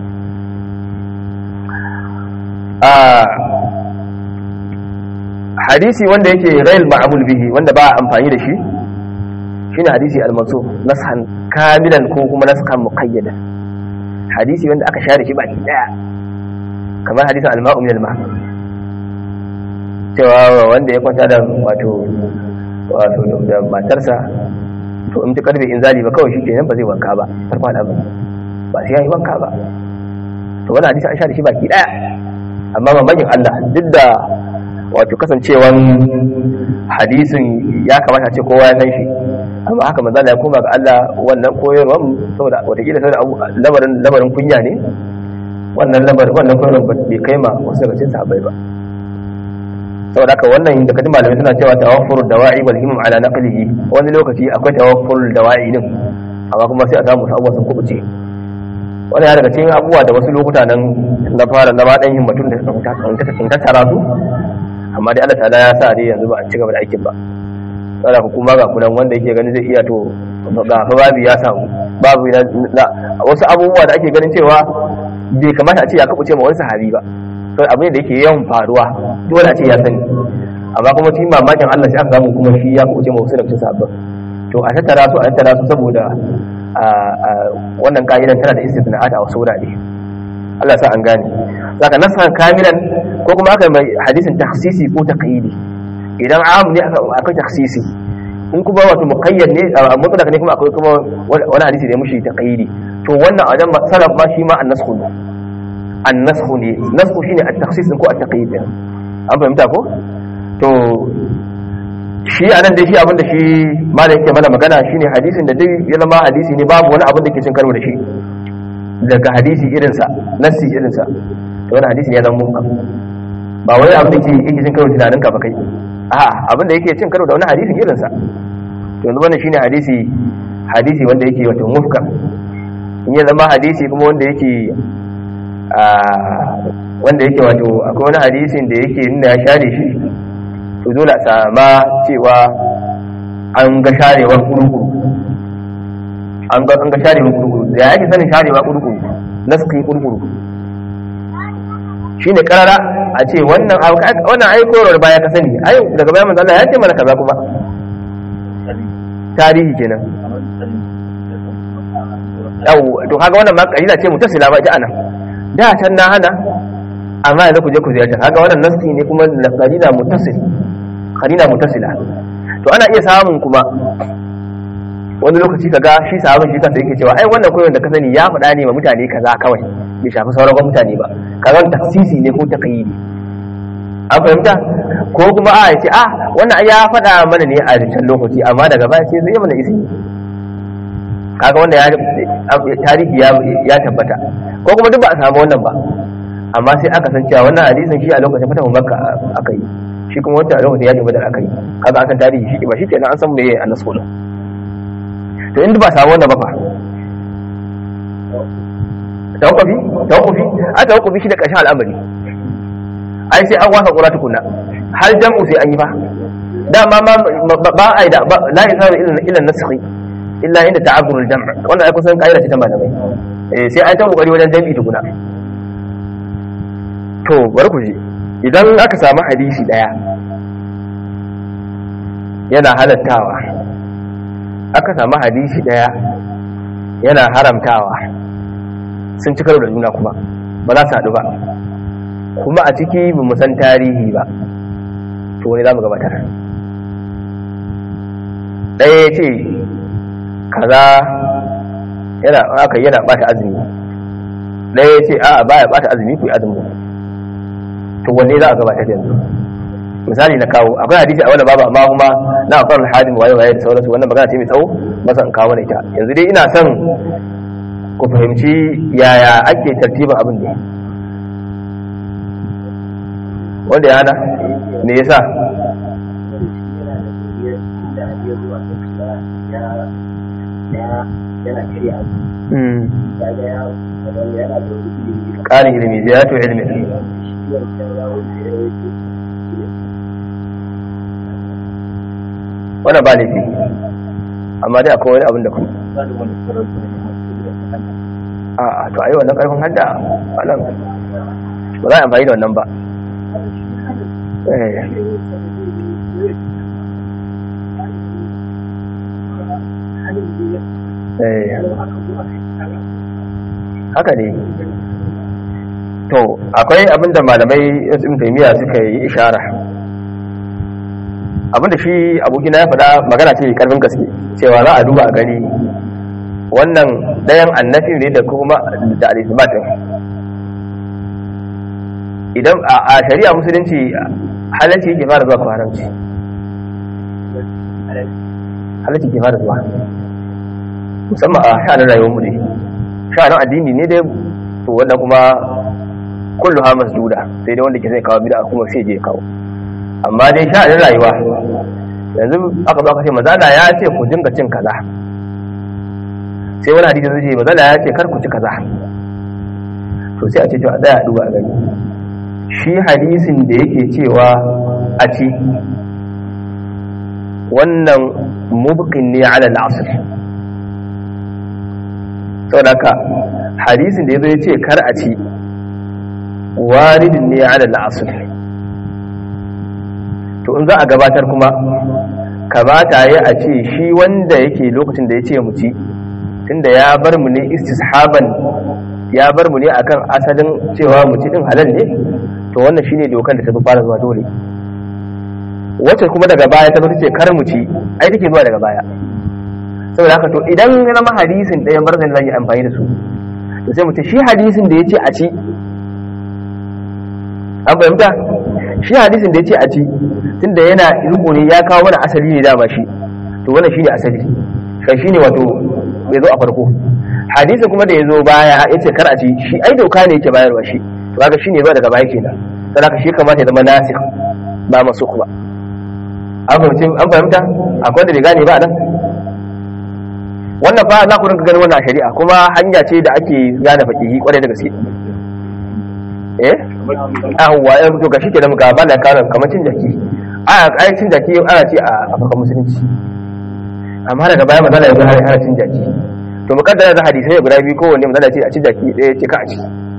hadisi wanda yake ghail ma'amul bihi wanda ba amfani da shi shine hadisi al-mansukh nashan kamilan ko kuma naskan muqayyadan hadisi wanda aka share shi baki daya kamar hadisin al-ma'u min al-ma cewa wanda ya kwanta da wato wato da matarsa to in ta karbe in zali ba kawai shi kenan ba zai wanka ba farko da ba sai ya yi wanka ba to wannan hadisi an share shi baki daya amma mamakin Allah duk da wato kasancewan hadisin ya kamata ce kowa ya san shi amma haka manzo ya koma ga Allah wannan koyarwar saboda watakila saboda lamarin lamarin kunya ne wannan lamarin wannan koyarwar ba bai kai ma wasu daga cikin sahabbai ba saboda haka wannan da kadin malamai suna cewa tawaffurud dawa'i wal himam ala naqlihi wani lokaci akwai tawaffurul dawa'i din amma kuma sai a samu abubuwa sun kubuce wani ya daga cikin abubuwa da wasu lokuta nan na fara na dan himmatun da in tattara su amma dai Allah ta'ala ya sa dai yanzu ba a ci gaba da aikin ba tsara hukuma ga kunan wanda yake ganin zai iya to ga fa babu ya samu babu na wasu abubuwa da ake ganin cewa bai kamata a ce ya kabuce ma wani sahabi ba to abu ne da yake yawan faruwa dole a ce ya sani amma kuma cikin mamakin Allah sai aka samu kuma shi ya kabuce ma wasu daga cikin sahabban to a tattara su a tattara su saboda wannan ka'idan tana da istisna'at a wasu wurare Allah sa an gane zaka nasa kamilan ko kuma aka mai hadisin takhsisi ko taqyidi idan am ne akwai takhsisi in kuma wato muqayyad ne mutlaq ne kuma akwai kuma wani hadisi da ya mushi taqyidi to wannan a wajen salaf ma shi ma an-nasxu ne an-nasxu ne nasxu shine at-takhsis ko at-taqyid an fahimta ko to shi a nan da shi abinda shi malam yake mana magana shine hadisin da duk ya zama hadisi ne babu wani abin da ke cin karo da shi daga hadisi irinsa nassi irinsa to wani hadisi ne ya zama muhkam ba wani abin da ke yake cin karo da tunaninka ba kai a abin da yake cin karo da wani hadisin irinsa to yanzu wannan shine hadisi hadisi wanda yake wato muhkam in ya zama hadisi kuma wanda yake wanda yake wato akwai wani hadisin da yake nuna ya share shi to dole a sama cewa an ga sharewar kurkuru an ga an ga sharewar kurkuru da yake sanin sharewar kurkuru naskin kurkuru shine karara a ce wannan wannan ai korar baya ka sani ai daga bayan manzo Allah ya ce mana kaza kuma tarihi kenan yau to kaga wannan ma kalila ce mutasila ba ita anan da can na hana amma yanzu ku je ku ziyarta kaga wannan nasti ne kuma da kalila mutasil kalila mutasila to ana iya samun kuma wani lokaci kaga shi sahabin shi kansa yake cewa ai wannan koyon da ka sani ya faɗa ne ma mutane kaza kawai bai shafi sauran mutane ba kaga taksisi ne ko taqyidi an fahimta ko kuma a ce a wannan ya faɗa mana ne a can lokaci amma daga baya sai zai mana isi kaga wanda tarihi ya tabbata ko kuma duk ba a samu wannan ba amma sai aka san cewa wannan hadisin shi a lokacin fata makka aka yi shi kuma wata a lokacin yakin badar aka yi kaga an san tarihi shi ba shi kenan an san meye a nasu din to inda ba a samu wannan ba fa tawakkufi tawakkufi a tawakkufi shi da ƙarshen al'amari ai sai an wasa ƙura tukuna har jam'u sai an yi ba dama ma ba a yi da la yasaru illa naskhi illa inda ta'azzurul jam' wannan ai kusan kaida ce ta malamai eh sai an ta kokari wajen jami'i tukuna to bari ku ji idan aka samu hadisi daya yana halattawa aka samu hadisi daya yana haramtawa sun ci karo da juna kuma ba za su haɗu ba kuma a ciki ba mu san tarihi ba to wani za mu gabatar ɗaya ce kaza yana aka yana bata azumi ɗaya ce a baya bata azumi ku yi azumi to wanne za a gabatar yanzu misali na kawo akwai hadisi a wani babu amma kuma na akwai hadim waye waye da sauransu wannan magana ce mai tsawo masa in kawo ita yanzu dai ina son ku fahimci yaya ake tartibin abin ne wanda ya hana me yasa ƙarin ilimi ziyaratu ilimi wannan ba laifi amma dai akwai wani abin da kuma a to ayi wannan karfin hadda wannan ba za a amfani da wannan ba haka ne to akwai abinda malamai ibn taymiya suka yi ishara abinda shi abokina ya faɗa magana ce karfin gaske cewa za a duba a gani wannan ɗayan annafi ne da kuma da al-isbatin idan a shari'a musulunci halarci yake fara zuwa ko haramci halarci ke fara zuwa musamman a sha'anin rayuwar mu ne sha'anin addini ne dai to wannan kuma kullu ha masduda sai dai wanda ke zai kawo bid'a kuma sai je kawo amma dai sha'anin rayuwa yanzu aka zo aka ce mazala ya ce ku dinga cin kaza sai wani hadisi zai ce mazala ya ce kar ku ci kaza to sai a ce to a tsaya a duba a gani shi hadisin da yake cewa a ci wannan mubqin ne ala al-asr saboda haka hadisin da yazo ya ce kar a ci waridin ne ala al-asr to in za a gabatar kuma kamata ya a ce shi wanda yake lokacin da ya ce mu ci tunda ya bar mu ne istishaban ya bar mu ne akan asalin cewa mu ci din halal ne to wannan shine dokan da ta zo fara zuwa dole wacce kuma daga baya ta zo ce kar mu ci ai take zuwa daga baya saboda haka to idan ya zama hadisin ɗayan barzan zan yi amfani da su to sai mu ce shi hadisin da ya ce a ci an fahimta shi hadisin da ya ce a ci tunda yana riko ne ya kawo mana asali ne dama shi to wannan shine asali kai shine wato bai zo a farko hadisi kuma da ya zo baya ya ce kar a ci shi ai doka ne yake bayarwa shi to kaga shine ba daga baya kenan sai haka shi kamata ya zama nasikh ba masukh ba an fahimci an fahimta akwai da bai gane ba nan wannan fa za ku rinka ganin wannan a shari'a kuma hanya ce da ake gane fakihi kwarai da gaske eh ahwa ya to gashi kenan ga bana karan kamar cin jaki a ai cin jaki ana ce a farkon musulunci amma daga baya manzala ya zo har har cin jaki to mukaddara da hadisai guda biyu kowanne manzala ce a cin jaki ɗaya ce ka a ci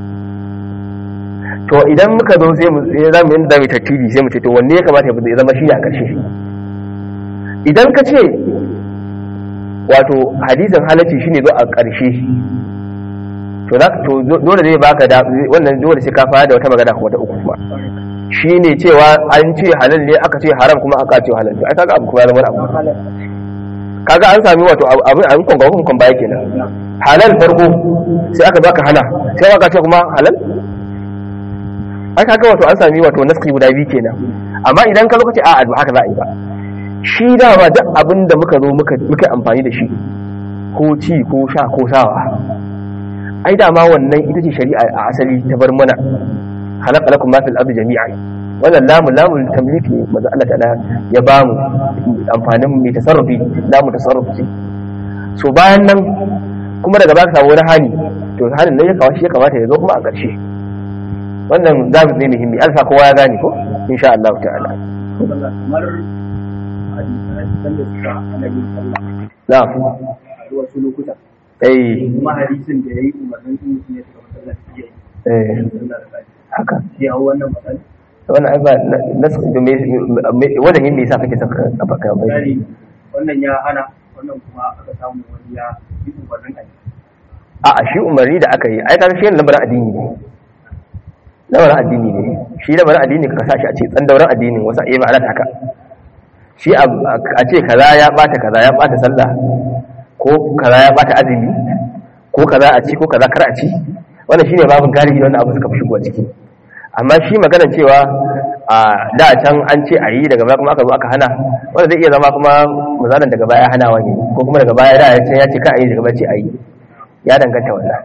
to idan muka zo sai mu sai za mu yanda zamu tartibi sai mu ce to wanne ya kamata ya zama shi a ƙarshe idan ka ce wato hadisin halacci shine zo a ƙarshe to za to dole zai baka da wannan dole sai ka fara da wata magana kuma ta uku kuma shine cewa an ce halal ne aka ce haram kuma aka ce halal ai kaga abu kuma zama abu kaga an sami wato abin an konga kun baya kenan halal farko sai aka baka hana sai aka ce kuma halal ai kaga wato an sami wato naski guda biyu kenan amma idan ka lokaci a ba haka za a yi ba shi dama duk abin da muka zo muka amfani da shi ko ci ko sha ko sawa ai dama wannan ita ce shari'a a asali ta bar mana halaka lakum ma fil ardi jami'an wannan lamu lamu tamlik ne manzo Allah ta'ala ya ba mu amfanin mai tasarrufi lamu tasarrufi so bayan nan kuma daga baka samu wani hani to hanin nan ya kawo shi ya kamata ya zo kuma a ƙarshe wannan zamu ne muhimmi alfa kowa ya gane ko insha Allah ta'ala kamar hadisan da suka annabi sallah na'am a wasu lokuta eh kuma hadisin da yayi umarnin in mutum ya shiga masallaci ya yi eh sallah da kai haka shi ya wannan matsala wannan ai ba nasu da me wajen yin me yasa kake saka kafa kai misali wannan ya hana wannan kuma aka samu wani ya yi umarnin a yi a a shi umarni da aka yi ai kaga shi lamarin addini ne lamarin addini ne shi lamarin addini ka sa shi a ce tsandauran addinin wasu ayi ma'ana haka shi a ce kaza ya bata kaza ya bata sallah ko kaza ya bata azumi ko kaza a ci ko kaza kar a ci wannan shine babin galibi wannan abu suka fi shigowa ciki amma shi magana cewa a da can an ce a yi daga baya kuma aka zo aka hana wanda zai iya zama kuma misalin daga baya hanawa ne ko kuma daga baya da ya ce ya ce ka a yi daga baya ce a yi ya danganta wannan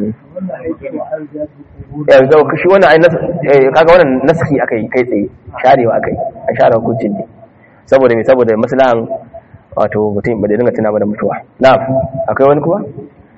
yanzu shi wannan ai kaga wannan naski aka yi kai tsaye sharewa aka yi a share hukuncin ne saboda me saboda maslahan wato mutum ba da dinga tuna mana mutuwa na'am akwai wani kuma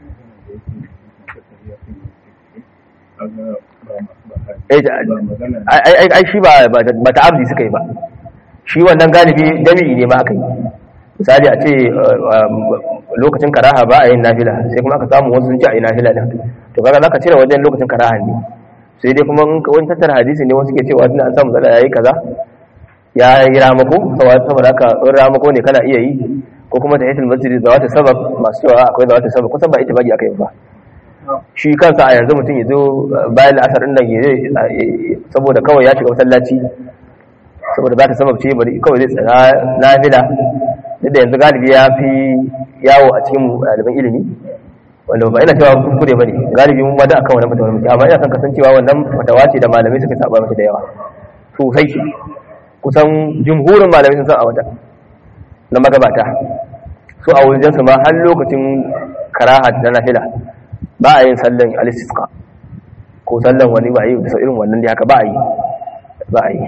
ai shi ba ba ta abdi suka yi ba shi wannan galibi jami'i ne ma aka yi misali a ce lokacin karaha ba a yin nafila sai kuma aka samu wasu sun ce a yi nafila din to kaga zaka cire wajen lokacin karaha ne sai dai kuma wani tattara hadisi ne wasu ke cewa tunda an samu zala yayi kaza ya yi ramako saboda haka in ramako ne kana iya yi ko kuma ta hitul masjid da wata sabab masu cewa akwai da wata sabab kusan ba ita bagi aka yi ba shi kansa a yanzu mutum ya zo bayan la'asar ɗin nan ya saboda kawai ya shiga masallaci saboda za ta sababce bari kawai zai tsara nafila duk da yanzu galibi ya fi yawo a cikin ɗaliban ilimi wanda ba ina cewa kuskure ba ne galibi mun bada akan wannan fatawar mutum amma ina son kasancewa wannan fatawa ce da malamai suka saba mata da yawa sosai kusan jumhurin malamai sun san a wata na magabata su a wajen su ma har lokacin karaha da nafila ba a yin sallan alistisqa ko sallan wani ba a yi da irin wannan da haka ba a yi ba a yi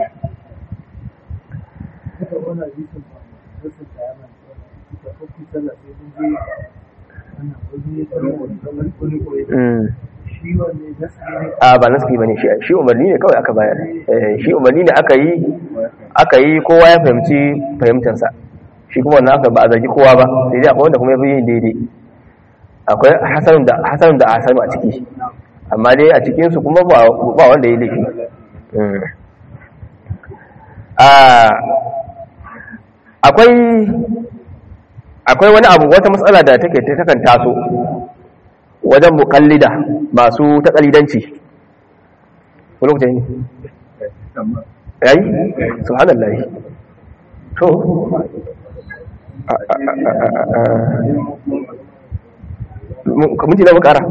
a ba naski ba ne shi umarni ne kawai aka bayar shi umarni ne aka yi aka yi kowa ya fahimci fahimtansa shi kuma wannan aka ba a zargi kowa ba sai dai akwai wanda kuma ya fi yin daidai akwai hasanun da hasanun da hasanu a ciki amma dai a cikinsu kuma ba wanda ya laifi akwai akwai wani abu wata matsala da take takan taso wajen mukallida masu takalidanci ko lokacin ne yayi subhanallahi to minti na bukara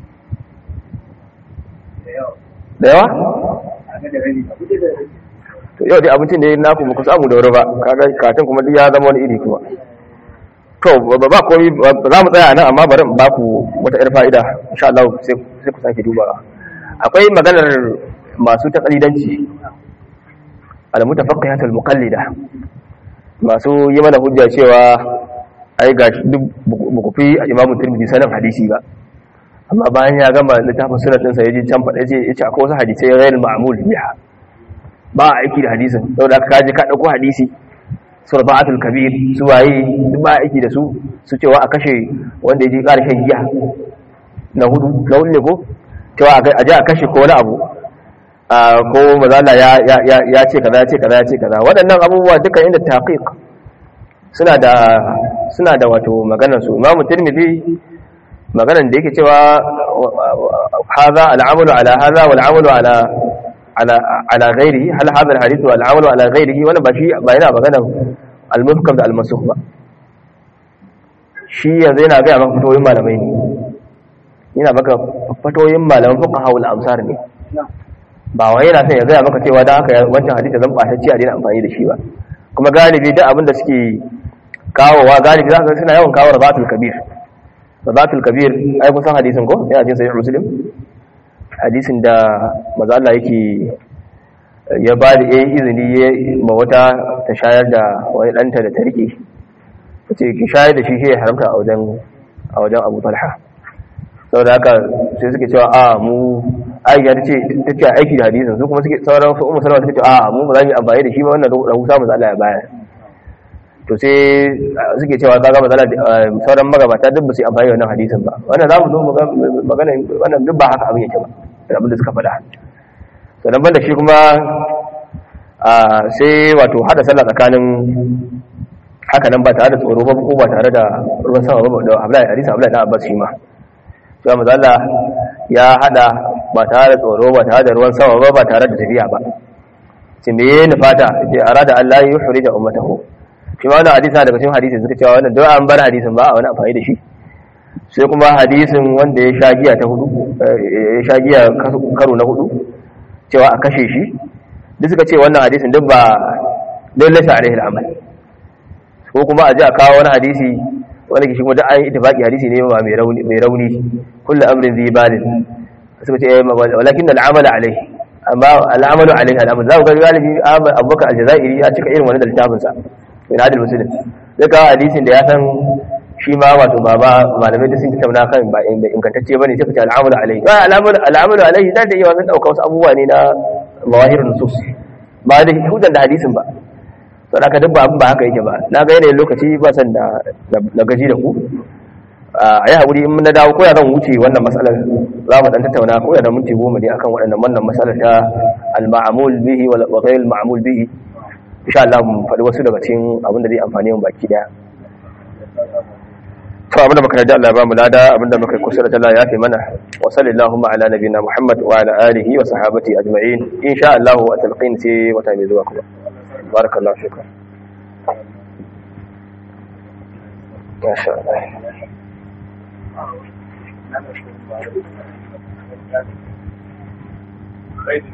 da yawa to yau dai abincin da na ku muku samu da wuri ba kaga katin kuma duk ya zama wani iri kuma to ba ba komai za mu tsaya nan amma bari in ba ku wata yar fa'ida insha Allah sai sai ku sake dubawa akwai maganar masu taqlidanci al-mutafaqqihatul muqallida masu yi mana hujja cewa ai ga duk buku fi Imam Tirmidhi sanin hadisi ba amma bayan ya gama littafin sunan ɗinsa ya je can faɗa ce ya ce akwai wasu hadisai ghayr ma'mul biha ba a aiki da hadisin saboda ka je ka ɗauko hadisi surba'atul kabir su waye duk ba aiki da su su cewa a kashe wanda ya je ƙara shan giya na hudu na hudu ne ko cewa a je a kashe ko wani abu ko mazala ya ce kaza ya ce kaza ya ce kaza waɗannan abubuwa duka inda taqiq suna da suna da wato maganar su imamu tirmidhi maganar da yake cewa hadha al'amalu ala hadha wal 'amalu ala ala ala ghairihi hal hadha al-hadith wal 'amalu ala ghairihi wannan ba shi ba yana maganar al-muhkam da al-mansukh ba shi yanzu yana ga maka fatoyin malamai ne yana maka fatoyin malaman fuqaha wal amsar ne ba wai yana son ya gaya maka cewa dan haka wancan hadisi zan batacci a daina amfani da shi ba kuma galibi duk abin da suke kawowa galibi za ka suna yawan kawo rabatul kabir rabatul kabir ai kun san hadisin ko yana jin sahih muslim hadisin da manzo Allah yake ya ba da yayin izini ya ma wata ta shayar da wani danta da ta rike tace ki shayar da shi shi ya haramta a wajen a wajen Abu Talha saboda haka sai suke cewa a mu aisha ta ce ta ce aiki da hadisin su kuma suke sauran su umar salama ta ce a mu ba za mu yi amfani da shi ba wannan rahusa mu Allah ya bayar to sai suke cewa kaga matsala sauran magabata duk ba su yi amfani da wannan hadisin ba wannan za mu zo magana wannan duk ba haka abin yake ba da abin da suka faɗa sannan banda shi kuma sai wato hada sallah tsakanin haka nan ba tare da tsoro ba ko ba tare da ruwan sama ba da Abdullahi hadisi Abdullahi dan Abbas shi ma cewa mazala ya hada ba tare da tsoro ba tare da ruwan sama ba ba tare da tafiya ba ce me ya nufata ce arada Allah ya yuhri da ummatahu shi ma wannan hadisi daga cikin hadisi suka cewa wannan don an bar hadisin ba a wani amfani da shi sai kuma hadisin wanda ya sha giya ta hudu ya sha giya karo na hudu cewa a kashe shi duk suka ce wannan hadisin duk ba lalle sa alaihi al'amal ko kuma a ji a kawo wani hadisi wanda ke shi kuma duk an yi itifaki hadisi ne ba mai rauni mai rauni kullu amrin zai balin suka ce walakin al'amala alaihi amma al'amalu alaihi al'amal za ku ga galibi abubakar aljazairi ya cika irin wani da littafin sa min hadil muslim zai kawo hadisin da ya san shi ma wato ba ba malamai da sun tattauna kan ba ingantacce bane sai ka ce al'amalu alaihi ba al'amalu al'amalu alaihi da da yawa sun dauka wasu abubuwa ne na mawahirun nusus ba da hujjar da hadisin ba to da ka duk abin ba haka yake ba na ga yanayin lokaci ba san da na gaji da ku a yi haƙuri in na dawo ko ya zan wuce wannan matsalar za mu dan tattauna ko ya da minti goma ne akan waɗannan wannan matsalar ta al-ma'mul bihi wa ghayr al-ma'mul bihi insha Allah mu faɗi wasu daga cikin abin da zai amfani mu baki daya to abinda muka rada Allah ya bamu lada abinda muka kusura ta Allah ya fi mana wa sallallahu ala nabiyina Muhammad wa ala alihi wa sahabati ajma'in insha Allah wa talqin sai wata mai zuwa kuma barakallahu shukran ما شاء الله Right.